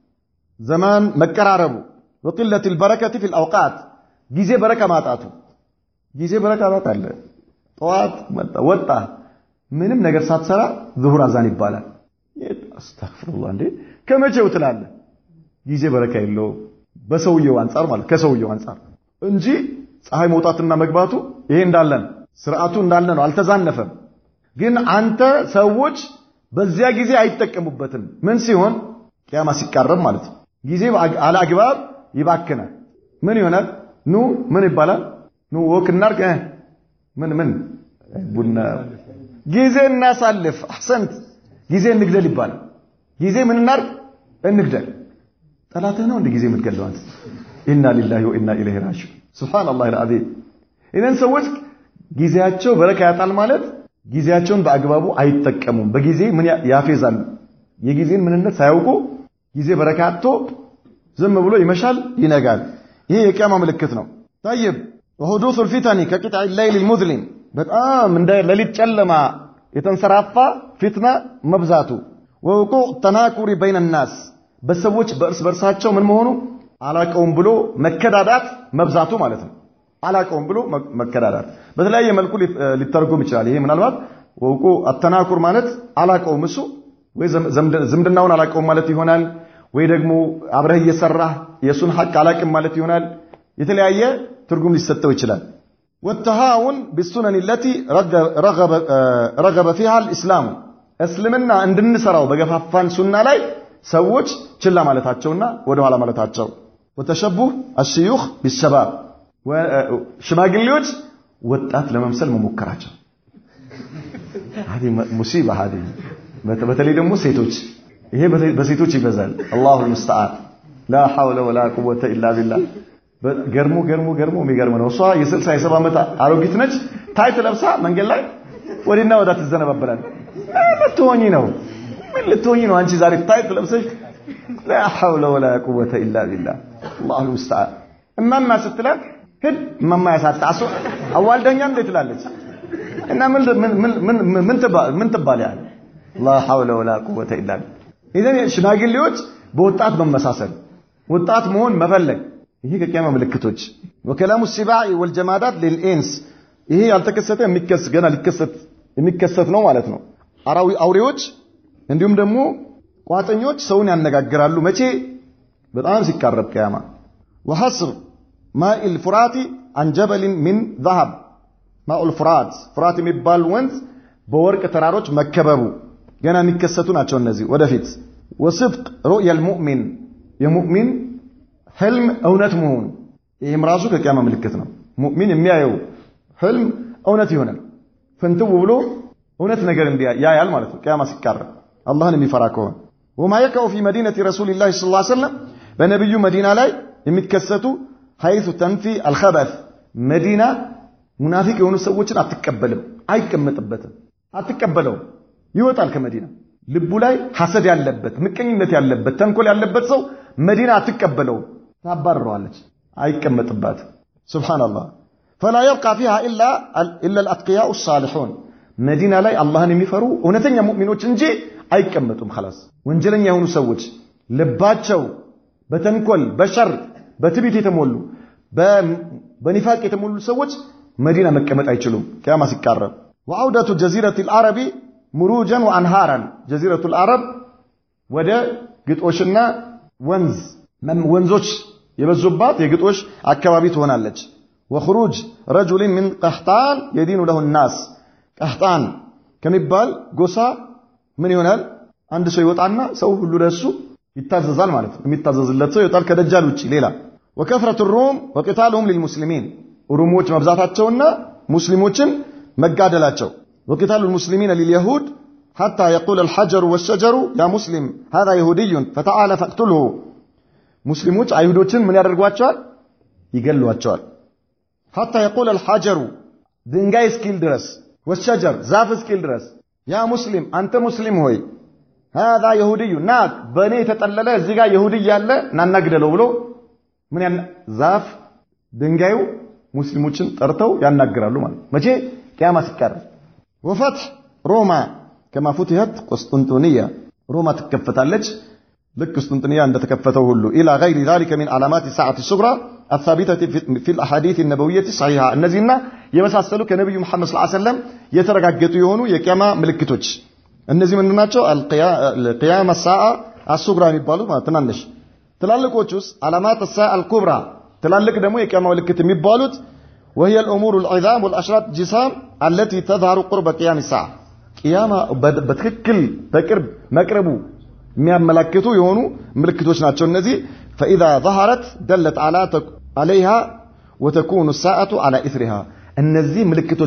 ዘማን መቀራረቡ፣ ወቂለት ልበረከት ፊ ልአውቃት ጊዜ በረካ ማጣቱ። ጊዜ በረካ ማጣለ ጠዋት ወጣ ምንም ነገር ሳትሰራ ዙሁር አዛን ይባላል። አስተግፍሩላህ እንዴ ከመቼው ትላለህ? ጊዜ በረካ የለውም በሰውየው አንጻር ማለት ከሰውየው አንጻር እንጂ ፀሐይ መውጣትና መግባቱ ይሄ እንዳለን ስርዓቱ እንዳለ ነው፣ አልተዛነፈም። ግን አንተ ሰዎች በዚያ ጊዜ አይጠቀሙበትም። ምን ሲሆን ቅያማ ሲቃረብ ማለት ነው። ጊዜ አላግባብ ይባክናል። ምን ይሆናል? ኑ ምን ይባላል? ኑ ወክ እናርግ፣ ምን ምን ቡና ጊዜ እናሳልፍ። አሕሰንት ጊዜ እንግደል ይባላል። ጊዜ ምን እናርግ? እንግደል። ጠላትህ ነው እንደ ጊዜ የምትገለው አንተ። ኢና ሊላሂ ወኢና ኢለይሂ ራጂዑን። ሱብሃነላሂ አልዓዚም። ኢዘን ሰዎች ጊዜያቸው በረካ ያጣል ማለት ጊዜያቸውን በአግባቡ አይጠቀሙም። በጊዜ ምን ያፌዛሉ? የጊዜን ምንነት ሳያውቁ ጊዜ በረካ አጥቶ ዝም ብሎ ይመሻል፣ ይነጋል። ይሄ የቂያማ ምልክት ነው። ጠይብ ወሁዱሱ ልፊተኒ ከቂጥዕ ሌይል ልሙዝሊም በጣም እንደ ሌሊት ጨለማ የተንሰራፋ ፊትና መብዛቱ፣ ወውቁዕ ተናኩሪ በይነ ናስ በሰዎች በእርስ በርሳቸው ምን መሆኑ አላቀውም ብሎ መከዳዳት መብዛቱ ማለት ነው። አላቀውም ብሎ መከዳዳት በተለያየ መልኩ ሊተረጎም ይችላል። ይሄ ምናልባት ወውቁ አተናኩር ማለት አላቀውም እሱ ወይ ዝምድናውን አላቀውም ማለት ይሆናል። ወይ ደግሞ አብረህ እየሰራህ የእሱን ሐቅ አላቅም ማለት ይሆናል። የተለያየ ትርጉም ሊሰጠው ይችላል። ወተሃውን ቢሱነን ለቲ ረገበ ፊሃ ልእስላሙ እስልምና እንድንሰራው በገፋፋን ሱና ላይ ሰዎች ችላ ማለታቸውና ወደኋላ ማለታቸው ወተሸቡህ አሽዩኽ ቢሸባብ ሽማግሌዎች ወጣት ለመምሰል መሞከራቸው ሙሲባ ሀዲ በተለይ ደግሞ ሴቶች ይሄ በሴቶች ይበዛል። አላሁ ልሙስተዓን ላ ሐውለ ወላ ቁወተ ኢላ ቢላህ። ገርሞ ገርሞ ገርሞ የሚገርም ነው። እሷ የስልሳ የሰባ ዓመት አሮጊት ነች። ታይት ለብሳ መንገድ ላይ ወዲና ወዳ ትዘነበበላል። ልትሆኚ ነው? ምን ልትሆኚ ነው? አንቺ ዛሬ ታይት ለብሰሽ ላ ሐውለ ወላ ቁወተ ኢላ ቢላህ። አላሁ ልሙስተዓን። እማማ ስትላት ሂድ እማማ ያሳጣሱ አዋልደኛ እንዴ ትላለች። እና ምን ትባል ያለ ላ ሐውለ ወላ ቁወተ ኢላ ቢላህ። ኢዘን ሽማግሌዎች በወጣት መመሳሰል ወጣት መሆን መፈለግ ይሄ ከቂያማ ምልክቶች ወከላሙ ሲባዕ ወልጀማዳት ሊልኢንስ ይሄ ያልተከሰተ የሚከስ ገና ሊከሰት የሚከሰት ነው ማለት ነው። አውሬዎች እንዲሁም ደግሞ ቋጠኞች ሰውን ያነጋግራሉ። መቼ? በጣም ሲቃረብ ቅያማ። ወሐስር ማኢል ፉራቲ አን ጀበሊን ሚን ዘሀብ ማኡል ፉራት ፉራት የሚባል ወንዝ በወርቅ ተራሮች መከበቡ ገና የሚከሰቱ ናቸው እነዚህ ወደፊት። ወስድቅ ሩእየል ሙእሚን የሙእሚን ህልም እውነት መሆኑ ይህም ራሱ ከቂያማ ምልክት ነው። ሙእሚን የሚያየው ህልም እውነት ይሆናል። ፍንትው ብሎ እውነት ነገር ያያል ማለት ነው። ቅያማ ሲቃረብ አላህን የሚፈራ ከሆነ ወማ የቀው ፊ መዲነቲ ረሱሊላህ ሰለላሁ ዐለይሂ ወሰለም በነቢዩ መዲና ላይ የሚከሰቱ ሐይሱ ተንፊ አልኸበት መዲና ሙናፊቅ የሆኑ ሰዎችን አትቀበልም፣ አይቀመጥበትም፣ አትቀበለውም። ይወጣል ከመዲና ልቡ ላይ ሐሰድ ያለበት ምቀኝነት ያለበት ተንኮል ያለበት ሰው መዲና አትቀበለውም፣ ታባርረዋለች፣ አይቀመጥባትም። ሱብሓነላህ ፈላ የብቃ ፊሃ ኢላ አልአትቅያኡ ሳሊሑን መዲና ላይ አላህን የሚፈሩ እውነተኛ ሙእሚኖች እንጂ አይቀመጡም። ኸላስ ወንጀለኛ የሆኑ ሰዎች ልባቸው በተንኮል በሸር በትቢት የተሞሉ በኒፋቅ የተሞሉ ሰዎች መዲና መቀመጥ አይችሉም ቅያማ ሲቃረብ። ወዐውደቱ ጀዚረት ልዓረቢ ሙሩጀን ወአንሃራን ጀዚረቱ ልዓረብ ወደ ግጦሽና ወንዝ ወንዞች የበዙባት የግጦሽ አካባቢ ትሆናለች። ወኽሩጅ ረጁሊን ምን ቀህጣን የዲኑ ለሁ ናስ ቀህጣን ከሚባል ጎሳ ምን ይሆናል? አንድ ሰው ይወጣና ሰው ሁሉ ለሱ ይታዘዛል ማለት ነው። የሚታዘዝለት ሰው ይወጣል ከደጃል ውጭ ሌላ። ወከፍረቱ ሩም ወቂታሉሁም ሊልሙስሊሚን ሩሞች መብዛታቸውና ሙስሊሞችን መጋደላቸው። ወቂታሉ ልሙስሊሚን ሊልየሁድ ሐታ የቁል አልሐጀሩ ወሸጀሩ ያ ሙስሊም ሃዛ የሁድዩን ፈተዓለ ፈቅቱልሁ ሙስሊሞች አይሁዶችን ምን ያደርጓቸዋል? ይገሏቸዋል። ሐታ የቁል አልሐጀሩ ድንጋይ እስኪል ድረስ ወሸጀር ዛፍ እስኪል ድረስ ያ ሙስሊም አንተ ሙስሊም ሆይ ሃዛ የሁድዩ ና በእኔ የተጠለለ እዚህ ጋር የሁድይ ያለ ናናግደለው ብሎ ምን ያን ዛፍ ድንጋዩ ሙስሊሞችን ጠርተው ያናግራሉ ማለት መቼ ቅያማ ሲቃረብ ወፈትሕ ሮማ ከማ ፉትሐት ቁስጥንጥንያ ሮማ ትከፈታለች ልክ ቁስጥንጥንያ እንደተከፈተው ሁሉ ኢላ ገይሪ ዛሊከ ሚን ዓላማት ሰዓት ሱግራ አሳቢተት ፊ ልአሓዲት ነበውየት ሰሒሓ እነዚህና የመሳሰሉ ከነቢዩ መሐመድ ስ ሰለም የተረጋገጡ የሆኑ የቅያማ ምልክቶች እነዚህ ምንድን ናቸው? ቅያማ ሰዓ አሱግራ የሚባሉት ማለት ትናንሽ ትላልቆች ውስጥ ዓላማት ሰዓ አልኩብራ ትላልቅ ደግሞ የቅያማ ምልክት የሚባሉት وهي الأمور العظام والأشراط جسام التي تظهر قرب قيام الساعة ቅያማ በትክክል በቅርብ መቅረቡ የሚያመላክቱ የሆኑ ምልክቶች ናቸው እነዚህ فإذا ظهرت دلت على عليها وتكون الساعة على إثرها እነዚህ ምልክቶች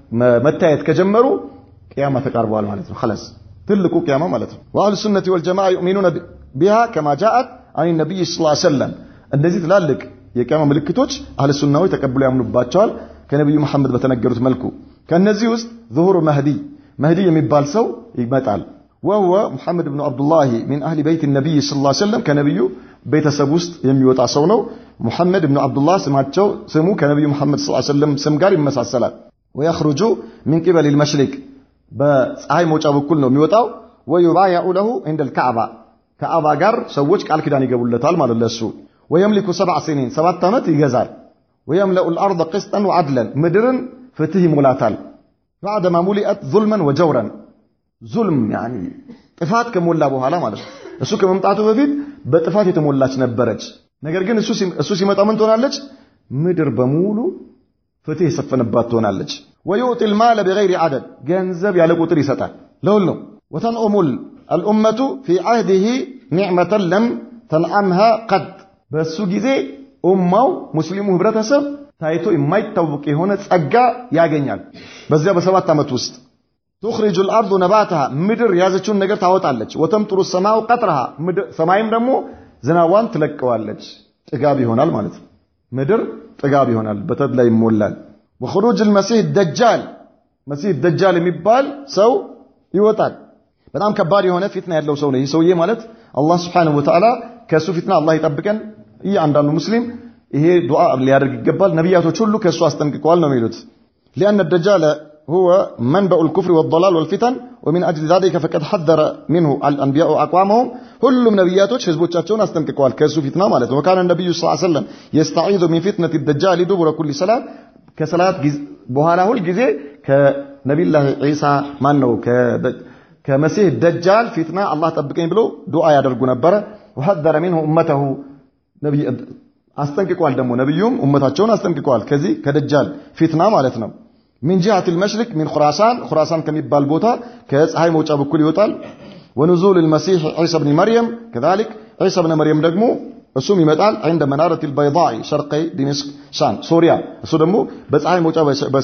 መታየት ከጀመሩ ቅያማ ተቃርበዋል ማለት ነው خلاص ትልቁ ቅያማ ማለት ነው وأهل السنة والجماعة يؤمنون بها كما جاءت عن النبي صلى الله عليه وسلم እነዚህ ትላልቅ የቅያማ ምልክቶች አህለ ሱናዎች ተቀብለው ያምኑባቸዋል ከነቢዩ መሐመድ በተነገሩት መልኩ ከነዚህ ውስጥ ዙሁር መህዲ መህዲ የሚባል ሰው ይመጣል ወህወ ሙሐመድ ብኑ አብዱላህ ሚን አህሊ በይት ነቢይ ስ ላ ሰለም ከነቢዩ ቤተሰብ ውስጥ የሚወጣ ሰው ነው ሙሐመድ ብኑ አብዱላህ ስማቸው ስሙ ከነቢዩ ሙሐመድ ስ ሰለም ስም ጋር ይመሳሰላል ወየኽሩጁ ሚን ቂበል ልመሽሪቅ በፀሐይ መውጫ በኩል ነው የሚወጣው ወዩባያኡ ለሁ እንደ ልካዕባ ከአባ ጋር ሰዎች ቃል ኪዳን ይገቡለታል ማለት ለሱ ወየምሊኩ ሰብዓ ሲኒን ሰባት ዓመት ይገዛል ወየምለኡ ልአርض ቅስጠን ወዓድለን ምድርን ፍትህ ይሞላታል ባዕደማ ሙሊአት ዙልመን ወጀውረን ዙልም ያኒ ጥፋት ከሞላ በኋላ ማለት ነው እሱ ከመምጣቱ በፊት በጥፋት የተሞላች ነበረች ነገር ግን እሱ ሲመጣ ምን ትሆናለች ምድር በሙሉ ፍትህ የሰፈነባት ትሆናለች ወዩዕጢ ልማለ ቢገይሪ ዓደድ ገንዘብ ያለ ቁጥር ይሰጣል ለሁል ነው ወተንዑሙል አልኡመቱ ፊ ዓህዲህ ኒዕመተን ለም ተንዓምሃ ቀድ በእሱ ጊዜ ኡማው ሙስሊሙ ህብረተሰብ ታይቶ የማይታወቅ የሆነ ጸጋ ያገኛል በዚያ በሰባት ዓመት ውስጥ ቱኽሪጁ ልአርዱ ነባትሃ ምድር የያዘችውን ነገር ታወጣለች ወተምጥሩ ሰማው ቀጥረሃ ሰማይም ደግሞ ዝናቧን ትለቀዋለች ጥጋብ ይሆናል ማለት ነው ምድር ጥጋብ ይሆናል በተድላ ይሞላል ወኹሩጅ ልመሲህ ደጃል መሲህ ደጃል የሚባል ሰው ይወጣል በጣም ከባድ የሆነ ፊትና ያለው ሰው ነው ይህ ሰውዬ ማለት አላህ ስብሓንሁ ወተዓላ ከእሱ ፊትና አላህ ይጠብቀን እያንዳንዱ ሙስሊም ይሄ ዱዓ ሊያደርግ ይገባል ነቢያቶች ሁሉ ከእሱ አስጠንቅቀዋል ነው የሚሉት ሊአነ ደጃለ هو منبع الكفر والضلال والفتن ومن أجل ذلك فقد حذر منه الأنبياء أقوامهم ሁሉም ነቢያቶች ህዝቦቻቸውን አስጠንቅቀዋል ከእሱ ፊትና ማለት ነው ወካነ ነቢዩ ስ ሰለም የስተዒዙ ሚን ፊትነት ደጃል ዱቡረ ኩል ሰላት ከሰላት በኋላ ሁል ጊዜ ከነቢላህ ዒሳ ማን ነው ከመሲህ ደጃል ፊትና አላህ ጠብቀኝ ብሎ ዱዓ ያደርጉ ነበረ ወሐዘረ ሚንሁ ኡመተሁ አስጠንቅቋል ደግሞ ነቢዩም ኡመታቸውን አስጠንቅቀዋል ከዚህ ከደጃል ፊትና ማለት ነው ሚን ጂሃት ልመሽሪቅ ሚን ኹራሳን ኹራሳን ከሚባል ቦታ ከፀሐይ መውጫ በኩል ይወጣል ወንዙል ልመሲሕ ዒሳ ብኒ መርየም ከዛሊክ ዒሳ ብነ መርየም ደግሞ እሱም ይመጣል ዕንደ መናረት ልበይዳኢ ሸርቀይ ዲሚስቅ ሻን ሶሪያ እሱ ደግሞ በፀሐይ መውጫ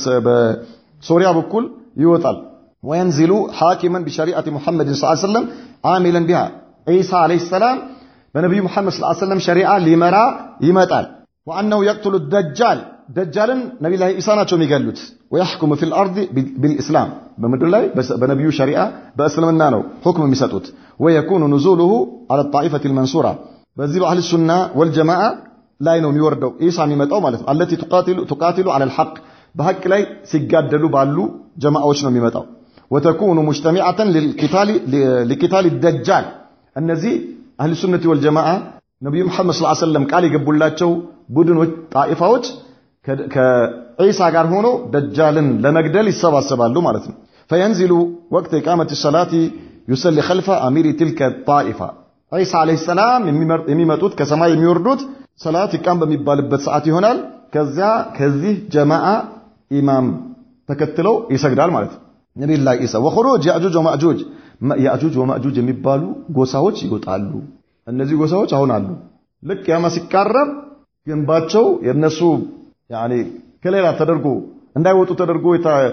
በሶሪያ በኩል ይወጣል ወየንዚሉ ሓኪመን ቢሸሪዓት ሙሐመድ ስ ሰለም ዓሚለን ቢሃ ዒሳ ዓለይሂ ሰላም በነቢዩ ሙሐመድ ስ ሰለም ሸሪዓ ሊመራ ይመጣል ወአነሁ የቅትሉ ደጃል ደጃልን ነቢላ ኢሳ ናቸው የሚገሉት ወያሕኩሙ ፊ ልአርድ ቢልእስላም በምድር ላይ በነቢዩ ሸሪዓ በእስልምና ነው ሁክም የሚሰጡት ወየኩኑ ኑዙሉሁ አላ ጣኢፈት ልመንሱራ በዚህ በአህል ሱና ወልጀማዓ ላይ ነው የሚወርደው ኢሳ የሚመጣው ማለት ነው አለቲ ቱቃቲሉ አላ ልሐቅ በሐቅ ላይ ሲጋደሉ ባሉ ጀማዓዎች ነው የሚመጣው ወተኩኑ ሙጅተሚዓተን ሊቂታል ደጃል እነዚህ አህል ሱነቲ ወልጀማዓ ነቢዩ መሐመድ ስ ሰለም ቃል የገቡላቸው ቡድኖች ጣኢፋዎች ከዒሳ ጋር ሆኖ ደጃልን ለመግደል ይሰባሰባሉ ማለት ነው ፈየንዚሉ ወቅት ኢቃመት ሰላቲ ዩሰሊ ኸልፈ አሚሪ ትልከ ጣኢፋ ዒሳ ዓለይሂ ሰላም የሚመጡት ከሰማይ የሚወርዱት ሰላት ይቃም በሚባልበት ሰዓት ይሆናል ከዚያ ከዚህ ጀማዓ ኢማም ተከትለው ይሰግዳል ማለት ነው ነቢዩላህ ኢሳ ወኹሩጅ ያእጁጅ ወማእጁጅ ያእጁጅ ወማእጁጅ የሚባሉ ጎሳዎች ይወጣሉ። እነዚህ ጎሳዎች አሁን አሉ። ልክ ያማ ሲቃረብ ግንባቸው የነሱ ያኔ ከሌላ ተደርጎ እንዳይወጡ ተደርጎ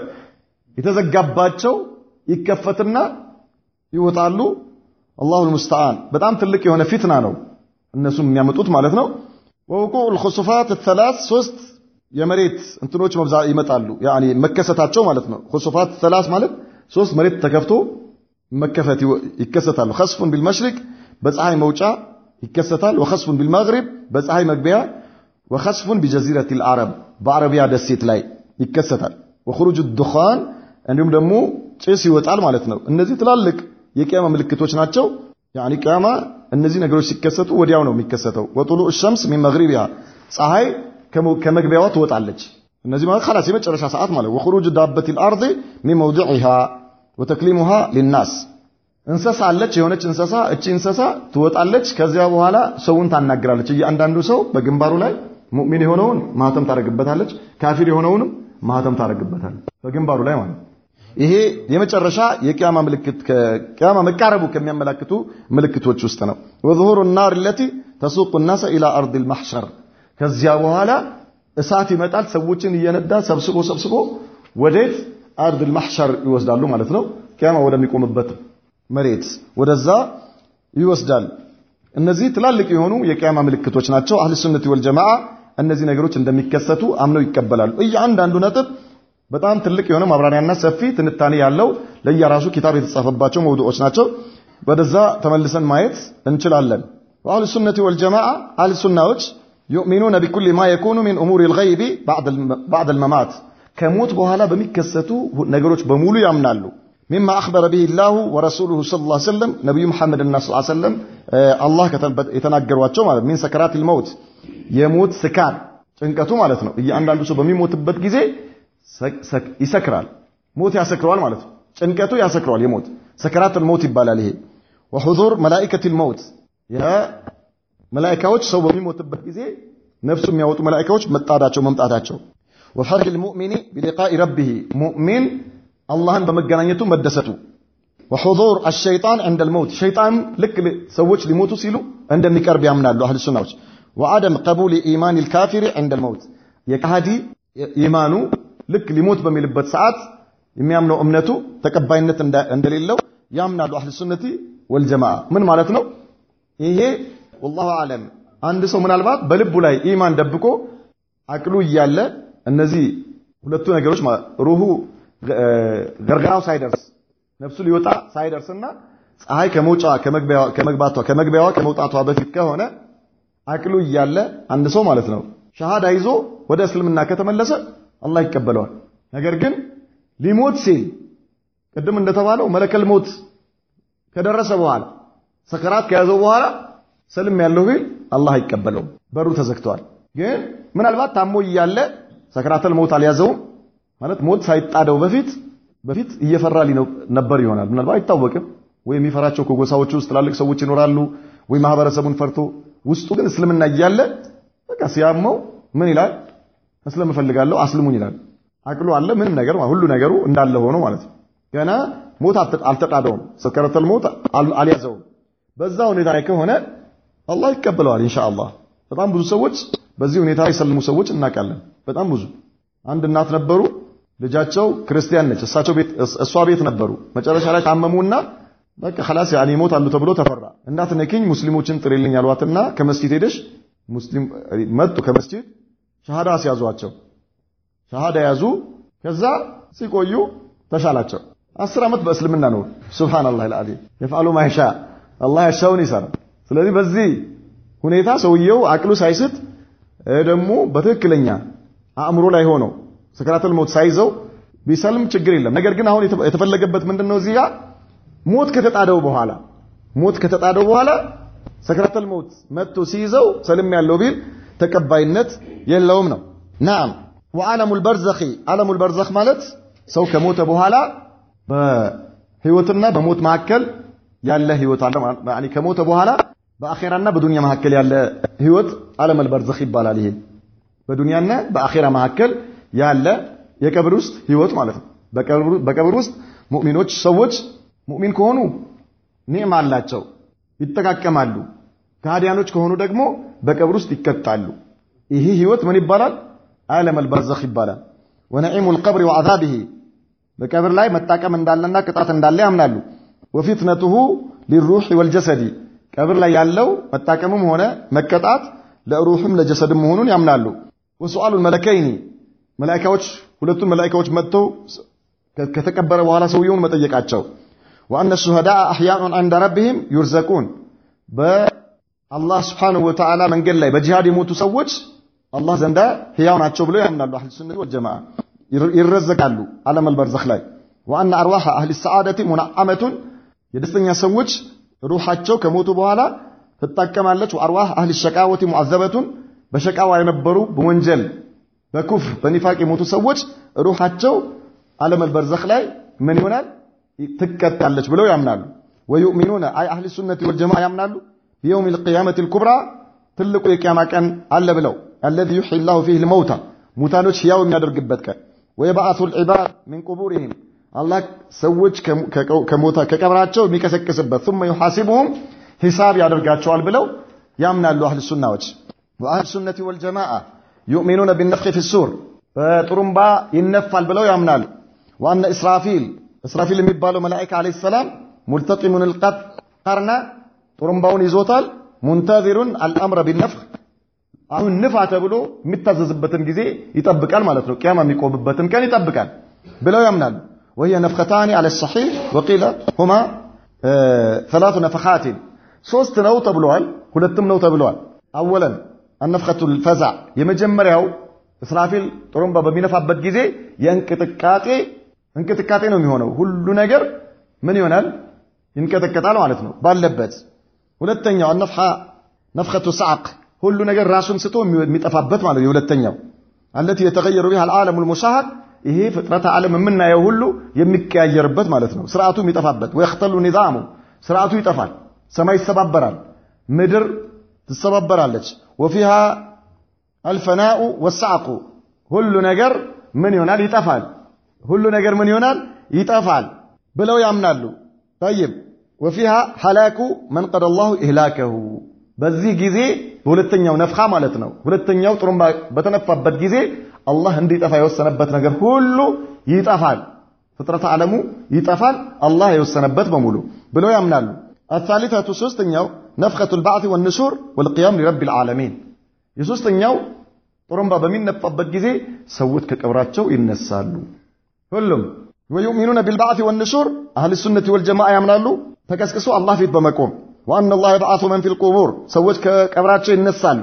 የተዘጋባቸው ይከፈትና ይወጣሉ። አላሁል ሙስተዓን በጣም ትልቅ የሆነ ፊትና ነው እነሱም የሚያመጡት ማለት ነው። ወውቁዕ ልኹሱፋት ተላስ ሶስት የመሬት እንትኖች መብዛ ይመጣሉ ያኒ መከሰታቸው ማለት ነው። ኹሱፋት ተላስ ማለት ሶስት መሬት ተከፍቶ መከፈት ይከሰታሉ። ኸስፉን ቢልመሽሪቅ በፀሐይ መውጫ ይከሰታል። ወኸስፉን ቢልመግሪብ በፀሐይ መግቢያ፣ ወኸስፉን ቢጀዚረት ልዓረብ በአረቢያ ደሴት ላይ ይከሰታል። ወኹሩጅ ዱኻን እንዲሁም ደግሞ ጭስ ይወጣል ማለት ነው። እነዚህ ትላልቅ የቅያማ ምልክቶች ናቸው። ያኒ ቅያማ እነዚህ ነገሮች ሲከሰቱ ወዲያው ነው የሚከሰተው። ወጡሉዕ ሸምስ ሚን መግሪቢሃ ፀሐይ ከመግቢያዋ ትወጣለች። እነዚህ ማለት ኸላስ የመጨረሻ ሰዓት ማለት ወኹሩጅ ዳበት ልአርض ሚን መውዲዒሃ ወተክሊሙሃ ሊናስ እንሰሳ አለች የሆነች እንሰሳ እቺ እንሰሳ ትወጣለች። ከዚያ በኋላ ሰውን ታናግራለች። እያንዳንዱ ሰው በግንባሩ ላይ ሙእሚን የሆነውን ማህተም ታደርግበታለች፣ ካፊር የሆነውንም ማህተም ታደርግበታለች በግንባሩ ላይ ማለት ይሄ የመጨረሻ የቅያማ ምልክት ከቅያማ መቃረቡ ከሚያመላክቱ ምልክቶች ውስጥ ነው። ወዙሁሩ ናር ለቲ ተሱቁ ናሰ ኢላ አርድ ልማሕሸር ከዚያ በኋላ እሳት ይመጣል። ሰዎችን እየነዳ ሰብስቦ ሰብስቦ ወዴት አርድ ልማሕሸር ይወስዳሉ ማለት ነው። ቅያማ ወደሚቆምበት መሬት ወደዛ ይወስዳል። እነዚህ ትላልቅ የሆኑ የቅያማ ምልክቶች ናቸው። አህል ሱነቲ ወልጀማዓ እነዚህ ነገሮች እንደሚከሰቱ አምነው ይቀበላሉ። እያንዳንዱ ነጥብ በጣም ትልቅ የሆነ ማብራሪያና ሰፊ ትንታኔ ያለው ለየራሱ ኪታብ የተጻፈባቸው መውዱዖች ናቸው። ወደዛ ተመልሰን ማየት እንችላለን። ወአህል ሱነቲ ወልጀማዓ አህል ሱናዎች ዩእሚኑነ ቢኩል ማ የኩኑ ሚን እሙር ልገይቢ ባዕድ ልመማት ከሞት በኋላ በሚከሰቱ ነገሮች በሙሉ ያምናሉ። ሚማ አኽበረ ብህ ላሁ ወረሱሉሁ ሰለላሁ ዐለይሂ ወሰለም ነቢዩ መሐመድና ሰለላሁ ዐለይሂ ወሰለም አላህ የተናገሯቸው ማለት ሚን ሰከራት ልመውት የሞት ስካር ጭንቀቱ ማለት ነው። እያንዳንዱ ሰው በሚሞትበት ጊዜ ይሰክራል። ሞት ያሰክረዋል ማለት ነው። ጭንቀቱ ያሰክረዋል። የሞት ሰከራት ልመውት ይባላል። ይሄ ወሑዙር መላኢከት ልመውት መላኢካዎች ሰው በሚሞትበት ጊዜ ነፍሱ የሚያወጡ መላኢካዎች መጣዳቸው መምጣታቸው ወፈርህ ልሙእሚኒ ቢሊቃኢ ረቢህ ሙእሚን አላህን በመገናኘቱ መደሰቱ ወሑዙር አሸይጣን ዕንደ ልመውት ሸይጣን ልክ ሰዎች ሊሞቱ ሲሉ እንደሚቀርብ ያምናሉ አህል ሱናዎች ወዐደም ቀቡል ኢማን ልካፊሪ ዕንደ ልመውት የካሃዲ ኢማኑ ልክ ሊሞት በሚልበት ሰዓት የሚያምነው እምነቱ ተቀባይነት እንደሌለው ያምናሉ አህል ሱነቲ ወልጀማዓ ምን ማለት ነው ይሄ ወላሁ አለም አንድ ሰው ምናልባት በልቡ ላይ ኢማን ደብቆ አቅሉ እያለ እነዚህ ሁለቱ ነገሮች ሩሁ ገርገራው ሳይደርስ ነፍሱ ሊወጣ ሳይደርስና ፀሐይ ከመውጫ ከመግባቷ ከመግቢያዋ ከመውጣቷ በፊት ከሆነ አቅሉ እያለ አንድ ሰው ማለት ነው ሸሃዳ ይዞ ወደ እስልምና ከተመለሰ አላህ ይቀበለዋል። ነገር ግን ሊሞት ሲል ቅድም እንደተባለው መለከል ሞት ከደረሰ በኋላ ሰከራት ከያዘው በኋላ ሰልም ያለው ቢል አላህ አይቀበለውም። በሩ ተዘግተዋል። ግን ምናልባት ታሞ እያለ ሰከራተል ሞት አልያዘውም ማለት ሞት ሳይጣደው በፊት በፊት እየፈራ ነበር ይሆናል። ምናልባት አይታወቅም። ወይ የሚፈራቸው ከጎሳዎቹ ውስጥ ትላልቅ ሰዎች ይኖራሉ፣ ወይ ማህበረሰቡን ፈርቶ ውስጡ ግን እስልምና እያለ በቃ ሲያመው ምን ይላል? መስለም እፈልጋለሁ አስልሙኝ ይላል። አቅሉ አለ፣ ምንም ነገር ሁሉ ነገሩ እንዳለ ሆኖ ማለት ነው። ገና ሞት አልተጣደውም፣ ሰከረተል ሞት አልያዘውም። በዛ ሁኔታ ላይ ከሆነ አላህ ይቀበለዋል ኢንሻአላህ። በጣም ብዙ ሰዎች በዚህ ሁኔታ የሰልሙ ሰዎች እናውቃለን። በጣም ብዙ አንድ እናት ነበሩ፣ ልጃቸው ክርስቲያን ነች። እሳቸው ቤት እሷ ቤት ነበሩ። መጨረሻ ላይ ታመሙና በቃ خلاص ያኔ ይሞታሉ ተብሎ ተፈራ። እንዳትነኪኝ ሙስሊሞችን ጥሪልኝ አሏትና ከመስጂድ ሄደሽ ሙስሊም መጡ። ከመስጂድ ሸሃዳ ሲያዟቸው ሸሃዳ ያዙ። ከዛ ሲቆዩ ተሻላቸው። አስር ዓመት በእስልምና ነው። ሱብሃንአላህ አልዓዚም የፍዓሉ ማይሻ አላህ ያሻውን ይሰራል። ስለዚህ በዚህ ሁኔታ ሰውየው አቅሉ ሳይስት ደግሞ በትክክለኛ አእምሮ ላይ ሆኖ ሰከራተል ሞት ሳይዘው ቢሰልም ችግር የለም። ነገር ግን አሁን የተፈለገበት ምንድነው እዚህ ጋር ሞት ከተጣደው በኋላ ሞት ከተጣደው በኋላ ሰከራተል ሞት መጥቶ ሲይዘው ሰልም ያለው ቢል ተቀባይነት የለውም ነው። ናም ወዓለሙል በርዘኺ ዓለሙል በርዘኽ ማለት ሰው ከሞተ በኋላ በህይወትና በሞት መካከል ያለ ህይወት አለ ማለት ከሞተ በኋላ በአኼራና በዱንያ መካከል ያለ ህይወት ዓለመል በርዘኽ ይባላል። ይሄ በዱንያና በአኼራ መካከል ያለ የቀብር ውስጥ ህይወት ማለት ነው። በቀብር ውስጥ ሙእሚኖች ሰዎች ሙእሚን ከሆኑ ኒዕማ አላቸው፣ ይጠቃቀማሉ። ከሃዲያኖች ከሆኑ ደግሞ በቀብር ውስጥ ይቀጣሉ። ይህ ህይወት ምን ይባላል? ዓለመል በርዘኽ ይባላል። ወነዒሙል ቀብሪ ወዐዛቢሂ በቀብር ላይ መጣቀም እንዳለና ቅጣት እንዳለ ያምናሉ። ወፊትነቱሁ ሊሩሕ ወልጀሰዲ ቀብር ላይ ያለው መጣቀምም ሆነ መቀጣት ለሩሕም ለጀሰድም መሆኑን ያምናሉ። ወሱአሉል መለከይኒ መላኢካዎች ሁለቱም መላኢካዎች መጥተው ከተቀበረ በኋላ ሰውየውን መጠየቃቸው ወአነ ሹሃዳአ አሕያኡን ዐንደ ረቢሂም ዩርዘቁን በአላህ ስብሓነሁ ወተዓላ መንገድ ላይ በጂሃድ የሞቱ ሰዎች አላህ ዘንዳ ሕያው ናቸው ብለው ያምናሉ። አህል ሱነት ወልጀማዓ ይረዘቃሉ ዓለመል በርዘኽ ላይ ወአነ አርዋሐ አህሊ ሰዓደቲ ሙነዓመቱን የደስተኛ ሰዎች ሩሓቸው ከሞቱ በኋላ ትጣቀማለች። ወአርዋህ አህሊ ሸቃወቲ ሙዓዘበቱን በሸቃዋ የነበሩ በወንጀል በኩፍር በኒፋቅ የሞቱ ሰዎች ሩሓቸው ዓለመል በርዘኽ ላይ ምን ይሆናል ትቀጣለች ብለው ያምናሉ። ወዩእሚኑነ አይ አህሊ ሱነቲ ወልጀማዓ ያምናሉ ቢየውም ልቅያመት ልኩብራ ትልቁ የቅያማ ቀን አለ ብለው አለዚ ዩሕይ ላሁ ፊህ ልመውታ ሙታኖች ሕያው የሚያደርግበት ቀን ወየበዓቱ ልዕባድ ሚን ቁቡሪህም አላህ ሰዎች ከቀብራቸው የሚቀሰቅስበት ثم يحاسبهم ሂሳብ ያደርጋቸዋል ብለው ያምናሉ አህል ሱናዎች ወአህል ሱነቲ ወልጀማዓ ዩእሚኑነ ቢነፍኺ ፊ ሱር በጥሩምባ ይነፋል ብለው ያምናሉ ወአነ እስራፊል እስራፊል የሚባለው መላኢካ ዓለይሂ ሰላም ሙልተቂሙን ልቀት ቀርና ጥሩምባውን ይዞታል ሙንተዚሩን አልአምረ ቢነፍኽ አሁን ንፋ ተብሎ የሚታዘዝበትን ጊዜ ይጠብቃል ማለት ነው ቅያማ የሚቆምበትን ቀን ይጠብቃል ብለው ያምናሉ وهي نفختان على الصحيح وقيل هما ثلاث نفخات ሶስት ነው ተብሏል ሁለትም ነው ተብሏል አወለን النفخة الفزع የመጀመሪያው እስራፊል ጥሩምባ በሚነፋበት ጊዜ የእንቅጥቃጤ እንቅጥቃጤ ነው የሚሆነው ሁሉ ነገር ምን ይሆናል ይንቀጠቀጣል ማለት ነው ባለበት ሁለተኛው ነፍሐ ነፍኸቱ ሰዓቅ ሁሉ ነገር ራሱን ስቶ የሚጠፋበት ማለት ነው የሁለተኛው አለቲ የተገየሩ ቢሃ العالم المشاهد ይሄ ፍጥረተ ዓለም የምናየው ሁሉ የሚቀያየርበት ማለት ነው ስርዓቱ የሚጠፋበት ወይختሉ ኒዛሙ ስርዓቱ ይጠፋል ሰማይ ይሰባበራል ምድር ትሰባበራለች ወፊሃ አልፈናኡ ወሰዓቁ ሁሉ ነገር ምን ይሆናል ይጠፋል ሁሉ ነገር ምን ይሆናል ይጠፋል ብለው ያምናሉ طيب وفيها هلاك من قضى الله إهلاكه በዚህ ጊዜ በሁለተኛው ነፍኻ ማለት ነው ሁለተኛው ጥሩምባ በተነፋበት ጊዜ አላህ እንዲጠፋ የወሰነበት ነገር ሁሉ ይጠፋል ፍጥረተ ዓለሙ ይጠፋል አላህ የወሰነበት በሙሉ ብለው ያምናሉ الثالثة ሶስተኛው ነፍኸቱ البعث والنشور والقيام لرب العالمين የሶስተኛው ጥሩምባ በሚነፋበት ጊዜ ሰዎች ከቀብራቸው ይነሳሉ ሁሉም ويؤمنون بالبعث والنشور أهل السنة والجماعة ያምናሉ ተቀስቅሶ አላህ ፊት በመቆም وأن الله يبعث من في القبور ሰዎች ከቀብራቸው ይነሳሉ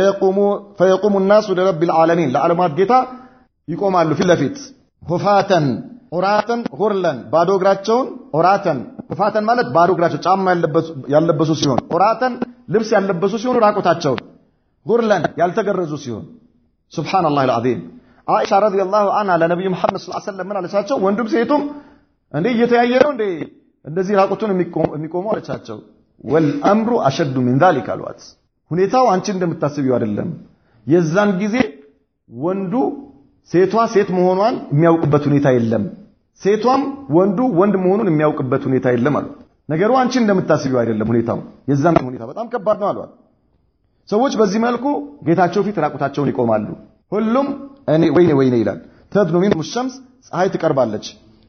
فيقوم الناس لرب العالمين ለዓለማት ጌታ ይቆማሉ ፊት ለፊት ሁፋተን ዑራተን ሁርለን ባዶ እግራቸውን ዑራተን ሁፋተን ማለት ባዶ እግራቸው ጫማ ያለበሱ ሲሆን ዑራተን ልብስ ያለበሱ ሲሆኑ ራቆታቸውን ሁርለን ያልተገረዙ ሲሆን ሱብሓነላህ አልዓዚም አይሻ ረዲየላሁ ዐንሃ ለነብዩ መሐመድ ሰለላሁ ዐለይሂ ወሰለም ምን አለቻቸው? ወንዱም ሴቱም እንዴ እየተያየ ነው እንዴ እንደዚህ ራቁቱን የሚቆሙ አለቻቸው። ወልአምሩ አሸዱ ሚን ዛሊክ አሏት። ሁኔታው አንቺ እንደምታስቢው አይደለም። የዛን ጊዜ ወንዱ ሴቷ ሴት መሆኗን የሚያውቅበት ሁኔታ የለም። ሴቷም ወንዱ ወንድ መሆኑን የሚያውቅበት ሁኔታ የለም አሏት። ነገሩ አንቺ እንደምታስቢው አይደለም። ሁኔታው የዛን ሁኔታ በጣም ከባድ ነው አሏት። ሰዎች በዚህ መልኩ ጌታቸው ፊት ራቁታቸውን ይቆማሉ። ሁሉም እኔ ወይኔ ወይኔ ይላል። ተድኑ ሚንሁም ሸምስ ፀሐይ ትቀርባለች።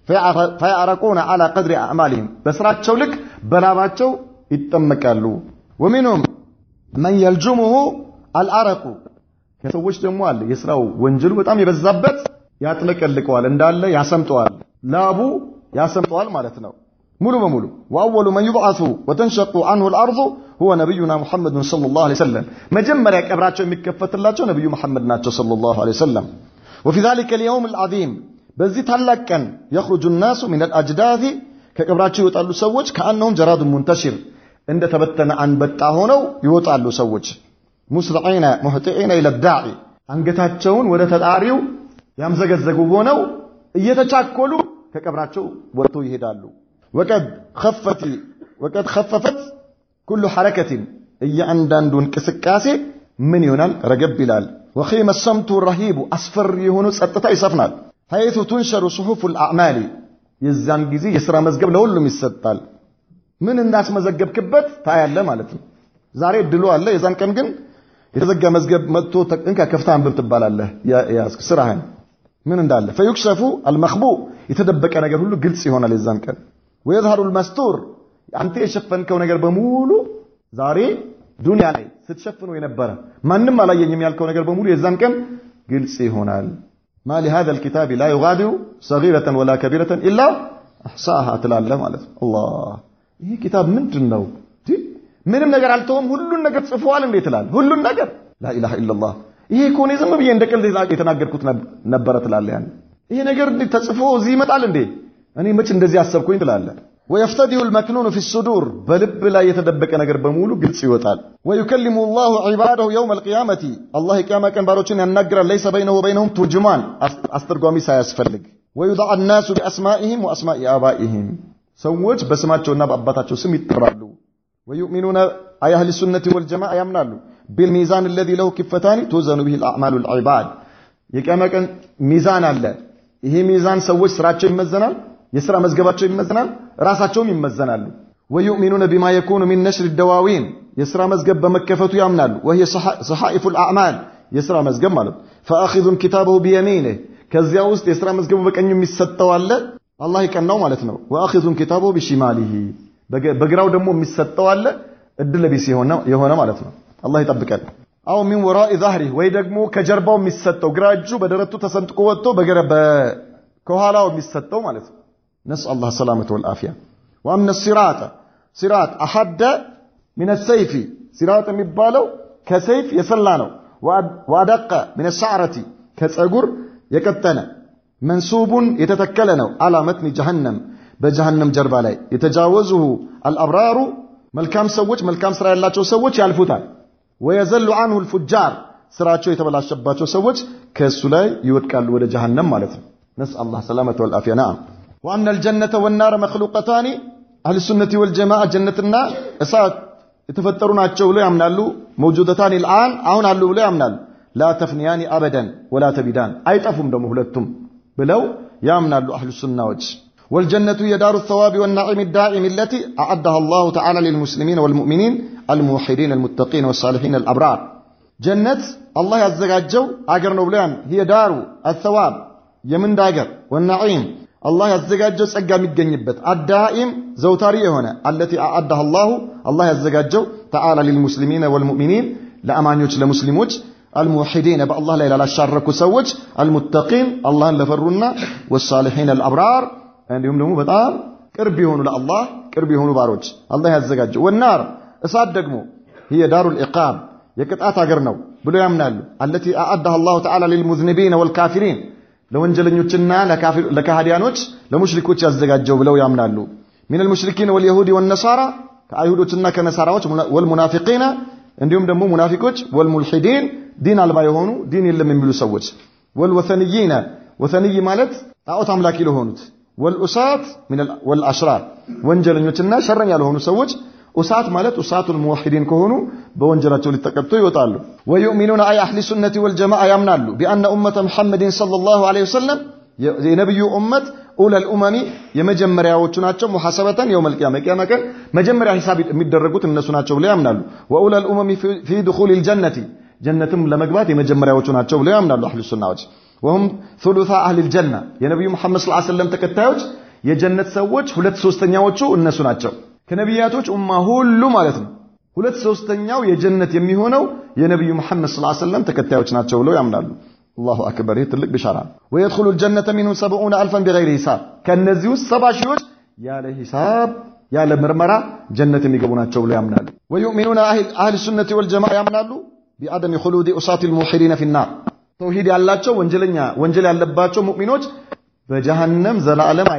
ፈያዕረቁነ ዐላ ቀድሪ አዕማሊሂም በስራቸው ልክ በላባቸው ይጠመቃሉ። ወሚንሁም መን የልጁሙሁ አልአረቁ ከሰዎች ደግሞ አለ የስራው ወንጀሉ በጣም የበዛበት ያጥለቀልቀዋል፣ እንዳለ ያሰምጠዋል፣ ላቡ ያሰምጠዋል ማለት ነው ሙሉ በሙሉ ወአወሉ መን ዩብዓሱ ወተንሸቁ አንሁ ልአርض ሁወ ነቢዩና ሙሐመድን ሰለላሁ ዐለይሂ ወሰለም መጀመሪያ ቀብራቸው የሚከፈትላቸው ነቢዩ መሐመድ ናቸው ሰለላሁ ዐለይሂ ወሰለም ወፊ ዛሊከ ልየውም ልዓዚም በዚህ ታላቅ ቀን የኽሩጁ ናሱ ሚን አልአጅዳዚ ከቀብራቸው ይወጣሉ ሰዎች ከአነሁም ጀራዱን ሙንተሽር እንደ ተበተነ አንበጣ ሆነው ይወጣሉ ሰዎች ሙስሪዒነ ሙህጢዒነ ኢለ ዳዒ አንገታቸውን ወደ ተጣሪው ያምዘገዘጉ ሆነው እየተቻኮሉ ከቀብራቸው ወጥተው ይሄዳሉ ወቀድ ኸፈቲ ወቀድ ኸፈፈት ኩሉ ሐረከትን እያንዳንዱ እንቅስቃሴ ምን ይሆናል ረገብ ይላል ወኺመ ሰምቱ ረሂቡ አስፈሪ የሆኑ ጸጥታ ይሰፍናል ሐይቱ ቱንሸሩ ጽሑፉ ልአዕማሊ የዛን ጊዜ የሥራ መዝገብ ለሁሉም ይሰጣል። ምን እንዳስመዘገብክበት ታያለ ማለት ነው። ዛሬ እድሉ አለ። የዛን ቀን ግን የተዘጋ መዝገብ መጥቶ እንካ ከፍታ አንብብ ትባላለህ። ያዝክ ስራህን ምን እንዳለ ፈዩክሸፉ አልመክቡ የተደበቀ ነገር ሁሉ ግልጽ ይሆናል የዛን ቀን ወየዝሀሩ ልመስቱር አንተ የሸፈንከው ነገር በሙሉ ዛሬ ዱንያ ላይ ስትሸፍነው የነበረ ማንም አላየኝም ያልከው ነገር በሙሉ የዛን ቀን ግልጽ ይሆናል። ማ ሊሃዛ ልኪታብ ላ ዩጋዲሩ ሰጊረተን ወላ ከቢረተን ኢላ አሕሳሃ ትላለህ ማለት ነው። አላህ ይህ ኪታብ ምንድን ነው? ምንም ነገር አልተውም፣ ሁሉን ነገር ጽፏል። እንዴት ትላለህ? ሁሉን ነገር ላኢላሃ ኢለላህ። ይሄ እኮ እኔ ዝም ብዬ እንደ ቀልድ የተናገርኩት ነበረ ትላለህ። ያን ይሄ ነገር ተጽፎ እዚህ ይመጣል እንዴ? እኔ መች እንደዚህ አሰብኩኝ ትላለህ። ወየፍተዲሁ ልመክኑኑ ፊ ሱዱር በልብ ላይ የተደበቀ ነገር በሙሉ ግልጽ ይወጣል። ወዩከሊሙ ላሁ ዒባደሁ የውም አልቅያመቲ አላህ የቅያማ ቀን ባሮችን ያናግራል። ለይሰ በይነሁ ወበይነሁም ቱርጅማን አስተርጓሚ ሳያስፈልግ። ወዩድዓ ናሱ ቢአስማኢሂም ወአስማኢ አባኢሂም ሰዎች በስማቸውና በአባታቸው ስም ይጠራሉ። ወዩእሚኑነ አይ አህሊ ሱነቲ ወልጀማዓ ያምናሉ። ቢልሚዛን አለዚ ለሁ ኪፈታኒ ቱዘኑ ቢሂ አዕማሉ ልዒባድ የቅያማ ቀን ሚዛን አለ። ይሄ ሚዛን ሰዎች ስራቸው ይመዘናል፣ የሥራ መዝገባቸው ይመዘናል፣ ራሳቸውም ይመዘናሉ። ወዩእሚኑነ ቢማ የኩኑ ሚን ነሽር ደዋዊን የሥራ መዝገብ በመከፈቱ ያምናሉ። ወሂየ ሰሓኢፉ ልአዕማል የሥራ መዝገብ ማለት ፈአኺዙን ኪታበሁ ቢየሚንህ ከዚያ ውስጥ የሥራ መዝገቡ በቀኙ የሚሰጠው አለ አላህ የቀናው ማለት ነው። ወአኺዙን ኪታበሁ ቢሺማሊሂ በግራው ደግሞ የሚሰጠው አለ እድለ ቢስ የሆነ ማለት ነው። አላህ ይጠብቀን። አው ሚን ወራኢ ዛህሪህ ወይ ደግሞ ከጀርባው የሚሰጠው ግራ እጁ በደረቱ ተሰንጥቆ ወጥቶ ከኋላው የሚሰጠው ማለት ነው። ነስአል አላህ ሰላመተ ወልአፊያ። ወአምነ ሲራጠ ሲራጥ አሐደ ሚነ ሰይፊ ሲራጥ የሚባለው ከሰይፍ የሰላ ነው። ወአደቀ ሚነ ሻዕረቲ ከፀጉር የቀጠነ መንሱቡን የተተከለ ነው። አላ መትኒ ጀሃነም በጀሃነም ጀርባ ላይ የተጃወዙሁ አልአብራሩ መልካም ሰዎች መልካም ስራ ያላቸው ሰዎች ያልፉታል። ወየዘሉ አንሁ ልፉጃር ስራቸው የተበላሸባቸው ሰዎች ከእሱ ላይ ይወድቃሉ ወደ ጀሃነም ማለት ነው። ነስአል አላህ ሰላመተ ወልአፊያ። ነዓም ወአነ አልጀነተ ወናረ መክሉቀታኒ አህል ሱነቲ ወልጀማዓ ጀነትና እሳት የተፈጠሩ ናቸው ብለው ያምናሉ። መውጁደታኒ ልአን አሁን አሉ ብለው ያምናሉ። ላ ተፍኒያኒ አበደን ወላ ተቢዳን አይጠፉም ደግሞ ሁለቱም ብለው ያምናሉ አህሉ ሱናዎች። والجنة هي دار الثواب والنعيم الدائم التي أعدها الله تعالى للمسلمين والمؤمنين الموحدين المتقين والصالحين الأبرار جنة الله يزجاجو أجر نوبلان هي دار الثواب يمن داجر والنعيم الله يزجاجو سجى متجنبت الدائم زوتاري هنا التي أعدها الله الله يزجاجو تعالى للمسلمين والمؤمنين لأمانيوش لمسلموش الموحدين بالله لا لا شاركوا سوج المتقين الله لفرونا والصالحين الأبرار እንዲሁም ደግሞ በጣም ቅርብ የሆኑ ለአላህ ቅርብ የሆኑ ባሮች አላህ ያዘጋጀው። ወናር እሳት ደግሞ هي دار العقاب የቅጣት ሀገር ነው ብሎ ያምናሉ። التي أعدها الله تعالى للمذنبين والكافرين ለወንጀለኞችና ለካህዲያኖች ለሙሽሪኮች ያዘጋጀው ብለው ያምናሉ። من المشركين واليهود والنصارى ከአይሁዶችና ከነሳራዎች والمنافقين እንዲሁም ደግሞ ሙናፊቆች والملحدين ዲን አልባ የሆኑ ዲን የለም የሚሉ ሰዎች والوثنيين ወثنይ ማለት ጣዖት አምላኪ ለሆኑት ወልኡሳት ወልአሽራር ወንጀለኞችና ሸረኛ ለሆኑ ሰዎች ኡሳት ማለት ኡሳቱል ሙወሒዲን ከሆኑ በወንጀላቸው ሊተቀጡ ይወጣሉ። ወዩእሚኑነ አይ አህሊ ሱነቲ ወልጀማዓ ያምናሉ ቢአነ ኡመተ ሙሐመድን ሰለላሁ ዐለይሂ ወሰለም የነቢዩ ኡመት ኡለል ኡመሚ የመጀመሪያዎቹ ናቸው። ሙሐሰበተን የውመል ቂያማ የቂያማ ቀን መጀመሪያ ሂሳብ የሚደረጉት እነሱ ናቸው ብለው ያምናሉ። ወኡለል ኡመሚ ፊ ዱኹሊል ጀነቲ ጀነትም ለመግባት የመጀመሪያዎቹ ናቸው ብለው ያምናሉ አህሉ ሱናዎች። ወሁም ثلث أهل الجنة የነቢዩ መሐመድ ሰለላሁ ዐለይሂ ወሰለም ተከታዮች የጀነት ሰዎች ሁለት ሶስተኛዎቹ እነሱ ናቸው። ከነቢያቶች ኡማ ሁሉ ማለት ነው። ሁለት ሶስተኛው የጀነት የሚሆነው የነቢዩ መሐመድ ሰለላሁ ዐለይሂ ወሰለም ተከታዮች ናቸው ብለው ያምናሉ። አላሁ አክበር! ይህ ትልቅ ቢሻራ ነው። ወየድኹሉ الجنة منهم سبعون ألفا بغير حساب ከነዚህ ውስጥ ሰባ ሺዎች ያለ ሂሳብ ያለ ምርመራ ጀነት የሚገቡ ናቸው ብለው ያምናሉ። ወዩእሚኑነ አህል ሱነቲ ወልጀማዓ ያምናሉ ቢዐደም ኹሉድ ኡሳት الموحدين في النار ተውሂድ ያላቸው ወንጀለኛ ወንጀል ያለባቸው ሙእሚኖች በጀሃነም ዘላለም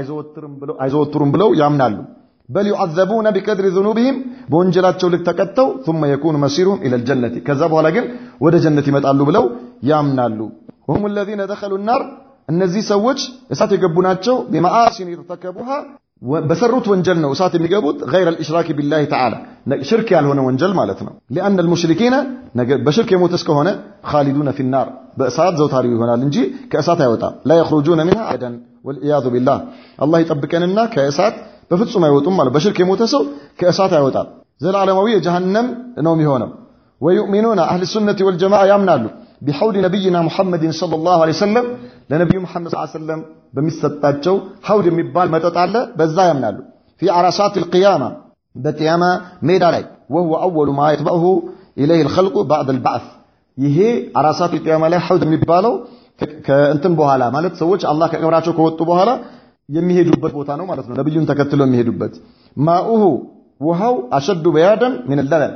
አይዘወትሩም ብለው ያምናሉ። በል ዩዐዘቡነ ቢቀድሪ ዙኑብህም በወንጀላቸው ልክ ተቀጥተው ثم يكون مسيرهم الى الجنه ከዛ በኋላ ግን ወደ ጀነት ይመጣሉ ብለው ያምናሉ። وهم الذين دخلوا النار እነዚህ ሰዎች እሳት የገቡ ናቸው። بمعاصي ارتكبوها በሰሩት ወንጀል ነው እሳት የሚገቡት غير الاشراك بالله تعالى ሽርክ ያልሆነ ወንጀል ማለት ነው لان المشركين በሽርክ የሞተ እስከሆነ خالدون في النار በእሳት ዘውታሪ ይሆናል እንጂ ከእሳት አይወጣም لا يخرجون منها ابدا والعياذ بالله አላህ ይጠብቀንና ከእሳት በፍጹም አይወጡም ማለት በሽርክ የሞተ ሰው ከእሳት አይወጣም ዘላለማዊ የጀሃነም ነው የሚሆነው ወዩእሚኑና አህል ሱነቲ ወልጀማዓ ያምናሉ ቢሐውድ ነቢይና ሙሐመድን ሰለላሁ ዐለይሂ ወሰለም ለነቢዩ ሙሐመድ ሰለላሁ ዐለይሂ ወሰለም በሚሰጣቸው ሐውድ የሚባል መጠጥ አለ በዛ ያምናሉ ፊ አራሳት ልቅያማ በቅያማ ሜዳ ላይ ወህወ አወሉ ማ የትበዕሁ ኢለይህ ልኸልቁ ባዕድ ልባዕት ይሄ አራሳት ልቅያማ ላይ ሐውድ የሚባለው ከእንትን በኋላ ማለት ሰዎች አላህ ከቀብራቸው ከወጡ በኋላ የሚሄዱበት ቦታ ነው ማለት ነው ነቢዩን ተከትሎ የሚሄዱበት ማኡሁ ውሃው አሸዱ በያደን ምን ለበን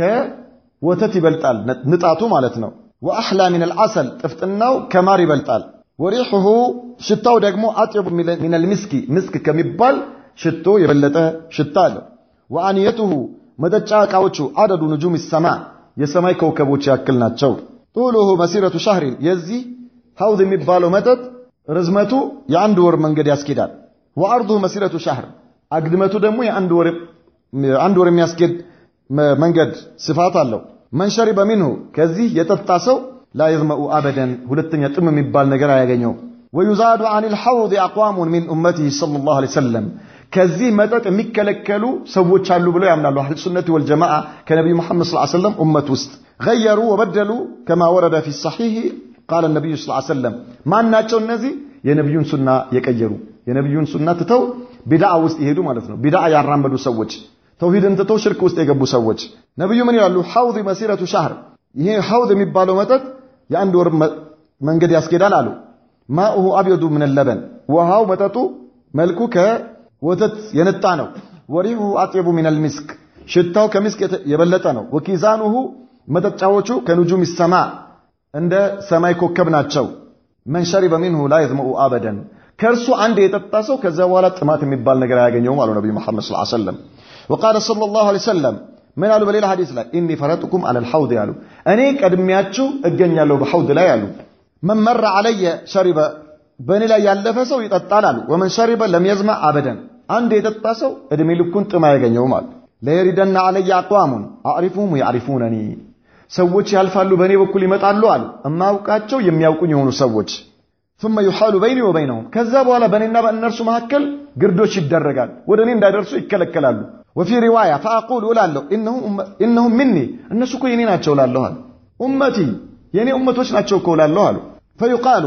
ከወተት ይበልጣል ንጣቱ ማለት ነው ወአሕላ ምን አልዓሰል ጥፍጥናው ከማር ይበልጣል ወሪሑሁ ሽታው ደግሞ አጥየቡ ምን አልሚስኪ ምስክ ከሚባል ሽቶ የበለጠ ሽታ አለው ወአንየቱሁ መጠጫ ዕቃዎቹ አደዱ ንጁም ሰማ የሰማይ ከውከቦች ያክል ናቸው ጡሉሁ መሲረቱ ሻህሪን የዚህ ሐውድ የሚባለው መጠጥ ርዝመቱ የአንድ ወር መንገድ ያስኬዳል ወአርዱሁ መሲረቱ ሻህር አግድመቱ ደግሞ የአንድ ወር የሚያስኬድ መንገድ ስፋት አለው መን ሸሪበ ሚንሁ ከዚህ የጠጣ ሰው ላ የዝመኡ አበደን ሁለተኛ ጥም የሚባል ነገር አያገኘው ወዩዛዱ አን ልሐውድ አቅዋሙን ሚን ኡመቲህ ሰለላሁ ዐለይሂ ወሰለም ከዚህ መጠጥ የሚከለከሉ ሰዎች አሉ ብለው ያምናሉ አህል ሱነቲ ወልጀማዓ ከነቢዩ ሙሐመድ ሰለላሁ ዐለይሂ ወሰለም ኡመት ውስጥ ገየሩ ወበደሉ ከማ ወረደ ፊ ሰሒህ ቃለ ነቢዩ ስ ሰለም ማን ናቸው እነዚህ የነቢዩን ሱና የቀየሩ የነቢዩን ሱና ትተው ቢድዓ ውስጥ ይሄዱ ማለት ነው ቢድዓ ያራመዱ ሰዎች ተውሂድን ትተው ሽርክ ውስጥ የገቡ ሰዎች ነቢዩ ምን ይላሉ ሐውድ መሲረቱ ሻህር ይሄ ሐውድ የሚባለው መጠጥ የአንድ ወር መንገድ ያስኬዳል አሉ ማኡሁ አብየዱ ምን ለበን ውሃው መጠጡ መልኩ ከወተት የነጣ ነው ወሪሁ አጥየቡ ምን አልሚስክ ሽታው ከምስክ የበለጠ ነው ወኪዛኑሁ መጠጫዎቹ ከኑጁም ሰማ እንደ ሰማይ ኮከብ ናቸው መን ሸሪበ ሚንሁ ላ የዝመኡ አበደን ከእርሱ አንድ የጠጣ ሰው ከዚያ በኋላ ጥማት የሚባል ነገር አያገኘውም አሉ ነቢዩ መሐመድ ሰለላሁ ዐለይሂ ወሰለም ወቃለ ሰለላሁ ዐለይሂ ወሰለም ምን አሉ በሌላ ሐዲስ ላይ ኢኒ ፈረጥኩም አለል ሐውድ ያሉ እኔ ቀድሚያችሁ እገኛለሁ በሐውድ ላይ አሉ መን መረ ዐለየ ሸሪበ በእኔ ላይ ያለፈ ሰው ይጠጣል አሉ ወመን ሸሪበ ለም የዝመዕ አበደን አንድ የጠጣ ሰው እድሜ ልኩን ጥም አያገኘውም አሉ ለየሪደና ዐለየ አቅዋሙን አዕሪፉሁም ያዕሪፉነኒ ሰዎች ያልፋሉ በእኔ በኩል ይመጣሉ አሉ እማውቃቸው የሚያውቁኝ የሆኑ ሰዎች ثم يحال بيني وبينهم ከዛ በኋላ በእኔና በእነርሱ መካከል ግርዶች ይደረጋል ወደ እኔ እንዳይደርሱ ይከለከላሉ وفي رواية فأقول እላለሁ إنهم مني እነሱ እኮ የኔ ናቸው እላለሁ አሉ ኡመቲ የኔ ኡመቶች ናቸው እኮ እላለሁ አሉ فيقال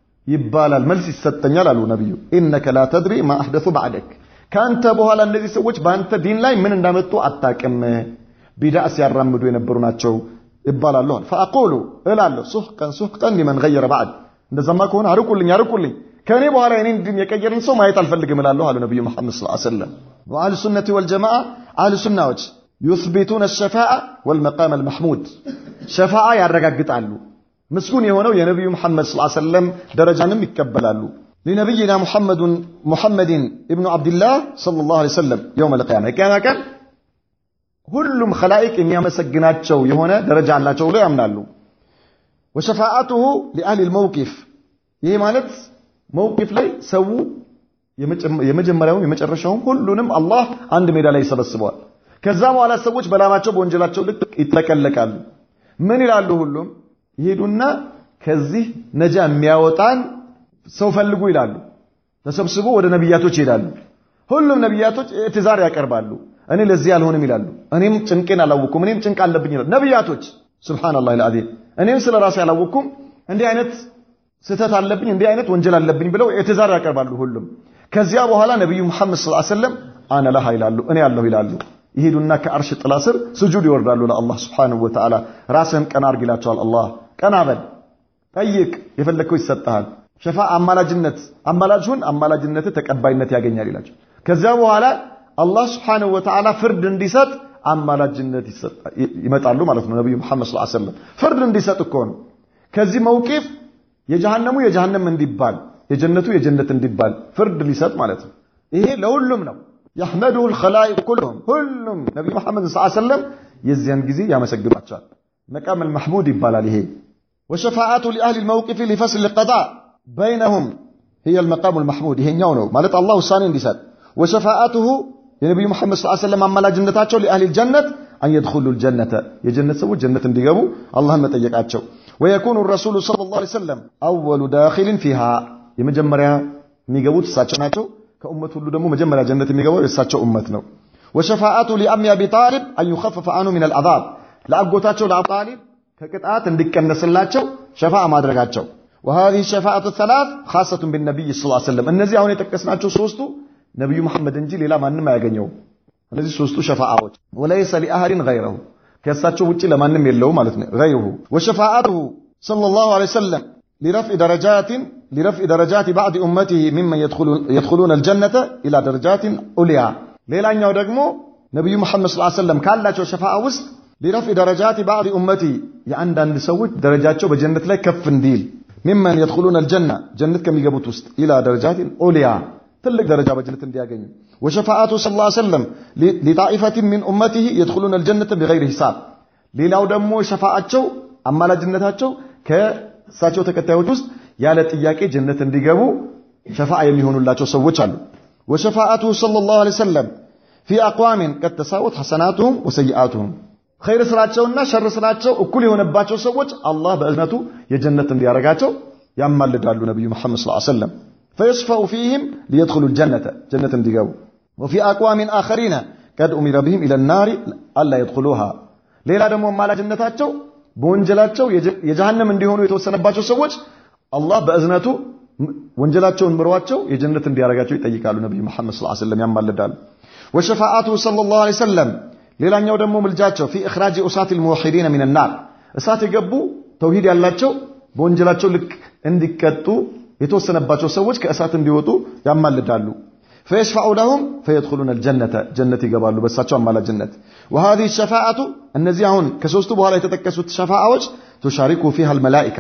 ይባላል መልስ ይሰጠኛል አሉ ነቢዩ إنك لا تدري ما أحدث بعدك ከአንተ በኋላ እነዚህ ሰዎች በአንተ ዲን ላይ ምን እንዳመጡ አታቅም ቢድዓ ሲያራምዱ የነበሩ ናቸው ይባላሉ ፈአቁሉ እላለሁ ሱሕቀን ሱሕቀን ሊመን ገየረ ባዕድ እንደዛማ ከሆነ አርቁልኝ አርቁልኝ ከእኔ በኋላ የኔን ዲን የቀየርን ሰው ማየት አልፈልግም እላለሁ አሉ ነቢዩ መሐመድ ስ ሰለም ወአህል ሱነቲ ወልጀማዓ አህል ሱናዎች ዩስቢቱን ሸፋዓ ወልመቃም አልመሕሙድ ሸፋዓ ያረጋግጣሉ ምስጉን የሆነው የነቢዩ መሐመድ ስ ሰለም ደረጃንም ይቀበላሉ لنبينا محمد محمد ابن عبد الله صلى الله عليه وسلم يوم القيامة القيامة كان ሁሉም ኸላኢቅ የሚያመሰግናቸው የሆነ ደረጃ አላቸው ብሎ ያምናሉ ወሸፋአቱሁ ሊአህሊ ልመውቂፍ ይሄ ማለት መውቂፍ ላይ ሰው የመጀመሪያውም የመጨረሻውም ሁሉንም አላህ አንድ ሜዳ ላይ ይሰበስበዋል ከዛ በኋላ ሰዎች በላማቸው በወንጀላቸው ልክ ይጠቀለቃሉ ምን ይላሉ ሁሉም ይሄዱና ከዚህ ነጃ የሚያወጣን ሰው ፈልጉ ይላሉ ተሰብስቦ ወደ ነቢያቶች ይሄዳሉ ሁሉም ነቢያቶች ትዛር ያቀርባሉ እኔ ለዚህ አልሆንም ይላሉ እኔም ጭንቄን አላወኩም እኔም ጭንቅ አለብኝ ይላሉ ነቢያቶች ሱብሃንአላህ አልዓዚም እኔም ስለ ራሴ አላወኩም እንዲህ አይነት ስህተት አለብኝ እንዲህ አይነት ወንጀል አለብኝ ብለው ኢዕትዛር ያቀርባሉ ሁሉም ከዚያ በኋላ ነቢዩ መሐመድ ሰለላሁ ዐለይሂ ወሰለም አነ ለሃ ይላሉ እኔ ያለሁ ይላሉ ይሄዱና ከአርሽ ጥላ ስር ስጁድ ይወርዳሉ ለአላህ ሱብሓነሁ ወተዓላ ራስህን ቀና አርግ ይላቸዋል አላህ ቀና በል ጠይቅ የፈለግከው ይሰጥሃል ሸፋ አማላጅነት አማላጅ ሁን አማላጅነት ተቀባይነት ያገኛል ይላቸው ከዚያ በኋላ አላህ ስብሓንሁ ወተዓላ ፍርድ እንዲሰጥ አማላጅነት ይመጣሉ ማለት ነው ነቢዩ መሐመድ ሰለላሁ ዐለይሂ ወሰለም ፍርድ እንዲሰጥ እኮ ነው ከዚህ መውቂፍ የጀሃነሙ የጀሃነም እንዲባል የጀነቱ የጀነት እንዲባል ፍርድ ሊሰጥ ማለት ነው ይሄ ለሁሉም ነው የሕመዱሁ ልኸላኢቅ ኩሉሁም ሁሉም ነቢዩ መሐመድ ሰለላሁ ዐለይሂ ወሰለም የዚያን ጊዜ ያመሰግኗቸዋል መቃም አልመሕሙድ ይባላል ይሄ ወሸፋዓቱ ሊአህሊ ልመውቂፍ ሊፈስል ልቀዳ በይነሁም هي المقام المحمود ይሄኛው ነው ማለት አላህ ውሳኔ እንዲሰጥ وشفاعته የነቢዩ መሐመድ ሰለላሁ ዐለይሂ ወሰለም አማላጅነታቸው ለአህሊ الجنة أن يدخلوا الجنة የጀነት ሰዎች ጀነት እንዲገቡ አላህን መጠየቃቸው ويكون الرسول صلى الله عليه وسلم أول داخل فيها የመጀመሪያ የሚገቡት እሳቸው ናቸው ከኡመት ሁሉ ደግሞ መጀመሪያ ጀነት የሚገባው የእሳቸው ኡመት ነው። ወሸፋአቱ ሊአሚ አቢ ጣሊብ አን ዩኸፈፈ አንሁ ሚን አልዓዛብ ለአጎታቸው ለአቡ ጣሊብ ከቅጣት እንዲቀነስላቸው ሸፋዓ ማድረጋቸው وهذه الشفاعة الثلاث خاصة بالنبي صلى الله عليه وسلم እነዚህ አሁን የጠቀስናቸው ሶስቱ ነብዩ መሐመድ እንጂ ሌላ ማንም አያገኘውም። እነዚህ ሶስቱ ሸፋዓዎች ወለይሰ ሊአህድን ገይረሁ ከእሳቸው ውጪ ለማንም የለው ማለት ነው። ገይሩሁ ወሸፋዓቱሁ ሰለላሁ ዐለይሂ ወሰለም ሊረፍዕ ደረጃትን ሊረፍዕ ደረጃት ባዕድ ኡመቲሂ ሚመን የድኹሉነ አልጀነተ ኢላ ደረጃትን ዑልያ ሌላኛው ደግሞ ነቢዩ መሐመድ ሰለላሁ ዐለይሂ ወሰለም ካላቸው ሸፋዓ ውስጥ ሊረፍዕ ደረጃት ባዕድ ኡመቲ የአንዳንድ ሰዎች ደረጃቸው በጀነት ላይ ከፍ እንዲል ሚመን የድኹሉነ አልጀና ጀነት ከሚገቡት ውስጥ ኢላ ደረጃትን ዑልያ ትልቅ ደረጃ በጀነት እንዲያገኙ ወሸፋዓቱ ሰለላሁ ዐለይሂ ወሰለም ሊጣኢፈትን ሚን ኡመቲሂ የድኹሉነ አልጀነተ ቢገይሪ ሂሳብ ሌላው ደግሞ ሸፋዓቸው አማላጅነታቸው ከእሳቸው ተከታዮች ውስጥ ያለ ጥያቄ ጀነት እንዲገቡ ሸፋዓ የሚሆኑላቸው ሰዎች አሉ። ወሸፋዓቱ ሰለላሁ ዐለይሂ ወሰለም ፊ አቅዋሚን ቀድ ተሳወት ሐሰናቱሁም ወሰይአቱሁም ኸይር ስራቸውና ሸር ስራቸው እኩል የሆነባቸው ሰዎች አላህ በእዝነቱ የጀነት እንዲያረጋቸው ያማልዳሉ ነቢዩ መሐመድ ሰለላሁ ዐለይሂ ወሰለም ፈየሽፈዑ ፊህም ሊየድኹሉ ጀነተ ጀነት እንዲገቡ ወፊ አቅዋሚን አኸሪነ ቀድ ኡሚረ ብህም ኢለ ናሪ አላ የድኹሉሃ ሌላ ደግሞ አማላጅነታቸው በወንጀላቸው የጀሃነም እንዲሆኑ የተወሰነባቸው ሰዎች አላህ በእዝነቱ ወንጀላቸውን ምሯቸው የጀነት እንዲያረጋቸው ይጠይቃሉ። ነቢዩ መሐመድ ሰለላሁ ዐለይሂ ወሰለም ያማልዳሉ። ወሸፋዓቱ ሰለላሁ ዐለይሂ ወሰለም ሌላኛው ደግሞ ምልጃቸው ፊ ኢኽራጅ ኡሳት ልሙወሒዲነ ሚን ናር እሳት የገቡ ተውሂድ ያላቸው በወንጀላቸው ልክ እንዲቀጡ የተወሰነባቸው ሰዎች ከእሳት እንዲወጡ ያማልዳሉ። ፈየሽፈዑ ለሁም ፈየድኹሉነ አልጀነተ ጀነት ይገባሉ በእሳቸው አማላጅነት። ወሃዚህ ሸፋዓቱ እነዚህ አሁን ከሶስቱ በኋላ የተጠቀሱት ሸፋዓዎች ቱሻሪኩ ፊሃ አልመላኢካ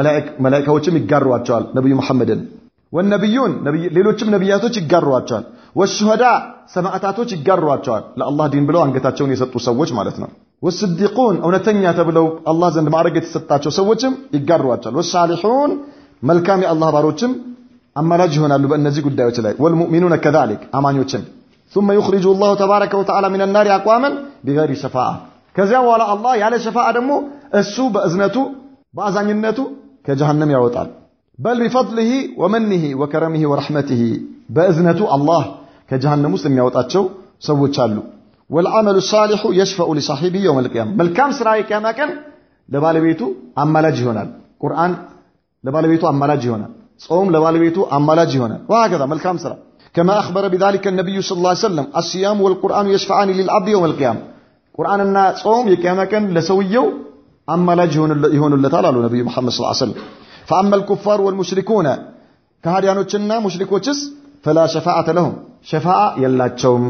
መላኢካዎችም ይጋሯቸዋል ነቢዩ መሐመድን ወነቢዩን ሌሎችም ነቢያቶች ይጋሯቸዋል። ወሹሃዳ ሰማዕታቶች ይጋሯቸዋል። ለአላህ ዲን ብለው አንገታቸውን የሰጡ ሰዎች ማለት ነው። ወስዲቁን እውነተኛ ተብለው አላህ ዘንድ ማዕረግ የተሰጣቸው ሰዎችም ይጋሯቸዋል። ወሳሊሑን መልካም የአላህ ባሮችም አማላጅ ይሆናሉ በእነዚህ ጉዳዮች ላይ ወልሙእሚኑነ ከዛሊክ አማኞችም ثم يخرج الله تبارك وتعالى من النار أقواما بغير شفاعة ከዚያ በኋላ አላህ ያለ ሸፋዓ ደግሞ እሱ በእዝነቱ በአዛኝነቱ ከጀሃነም ያወጣል በል ቢፈድሊሂ ወመኒሂ ወከረሚሂ ወረሕመቲሂ በእዝነቱ አላህ ከጀሃነም ውስጥ የሚያወጣቸው ሰዎች አሉ ወልዓመሉ ሳሊሑ የሽፈኡ ሊሳሒቢሂ የውመል ቂያማ መልካም ስራ የቂያማ ቀን ለባለቤቱ አማላጅ ይሆናል ቁርአን ለባለቤቱ አማላጅ ይሆናል ጾም ለባለቤቱ አማላጅ ይሆናል ወሀከዛ መልካም ስራ كما أخبر بذلك النبي صلى الله عليه وسلم الصيام والقرآن يشفعان للعبد يوم القيامة قرآننا صوم يكيما كان لسويو أملاج يهون اللتال على نبي محمد صلى الله عليه وسلم فأما الكفار والمشركون كهاريانوچنا مشركوچس فلا شفاعة لهم شفاعة يلاتشوم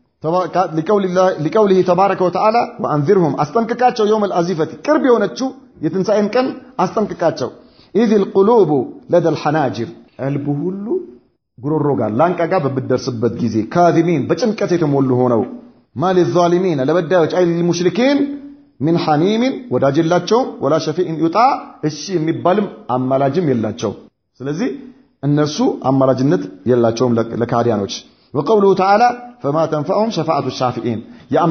لقول الله لقوله تبارك وتعالى وأنذرهم أستنككاتشو يوم الأزيفة كرب يونتشو يتنسائن كان أستنككاتشو إذ القلوب لدى الحناجر البهول ጉሮሮ ጋር ላንቃ ጋር በምትደርስበት ጊዜ ካዚሚን በጭንቀት የተሞሉ ሆነው ማል ዛሊሚን ለበዳዮች አይ ሙሽሪኪን ሚን ሐሚሚን ወዳጅ የላቸውም ወላ ሸፊኢን ዩጣ እሺ የሚባልም አማላጅም የላቸው ስለዚህ እነርሱ አማላጅነት የላቸውም ለካዲያኖች ወቀውሉሁ ተዓላ ፈማ ተንፈዑም ሸፋዓቱ ሻፊኢን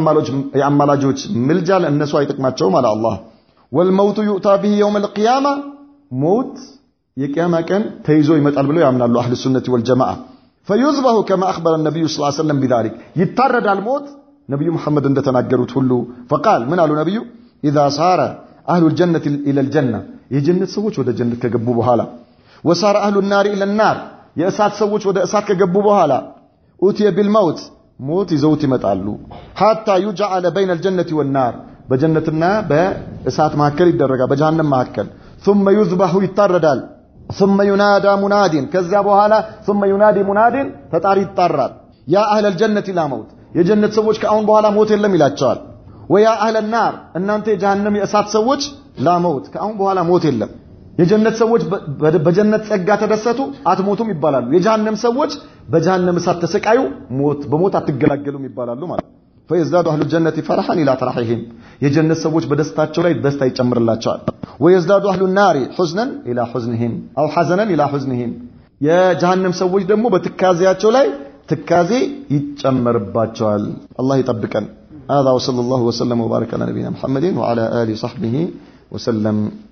የአማላጆች ምልጃ ለእነሱ አይጠቅማቸውም አለ አላህ ወልመውቱ ዩእታ ብሂ የውም ልቅያማ ሞት የቅያማ ቀን ተይዞ ይመጣል ብለው ያምናሉ አህል ሱነቲ ወልጀማዓ ፈዩዝበሁ ከማ አኽበረ ነቢዩ ስ ሰለም ቢዛሊክ ይታረዳል ሞት ነቢዩ መሐመድ እንደተናገሩት ሁሉ ፈቃል ምን አሉ ነቢዩ ኢዛ ሳረ አህሉ ልጀነት ኢለ ልጀና የጀነት ሰዎች ወደ ጀነት ከገቡ በኋላ ወሳረ አህሉ ናሪ ኢለ ናር የእሳት ሰዎች ወደ እሳት ከገቡ በኋላ ኡትየ ቢልመውት ሞት ይዘውት ይመጣሉ ሓታ ዩጅዓለ በይነ ልጀነት ወናር በጀነትና በእሳት መካከል ይደረጋል በጀሃነም መካከል ثم يذبح ይታረዳል ثم ينادى مناد ከዚያ በኋላ ثم ينادي مناد ተጣሪ ይጣራል ያ አህለ الجنة لا موت የጀነት ሰዎች ከአሁን በኋላ ሞት የለም ይላቸዋል ወያ አህለ النار እናንተ የጀሃነም የእሳት ሰዎች ላ መውት ከአሁን በኋላ ሞት የለም የጀነት ሰዎች በጀነት ጸጋ ተደሰቱ አትሞቱም ይባላሉ የጀሃነም ሰዎች በጀሃነም እሳት ተሰቃዩ ሞት በሞት አትገላገሉም ይባላሉ ማለት فيزداد أهل الجنة فرحا إلى فرحهم የጀነት ሰዎች በደስታቸው ላይ ደስታ ይጨምርላቸዋል ويزداد أهل النار حزنا إلى حزنهم أو حزنا إلى حزنهم የጀሃነም ሰዎች ደግሞ በትካዜያቸው ላይ ትካዜ ይጨመርባቸዋል አላህ ይጠብቀን هذا وصلى الله وسلم وبارك على نبينا محمد وعلى آله وصحبه وسلم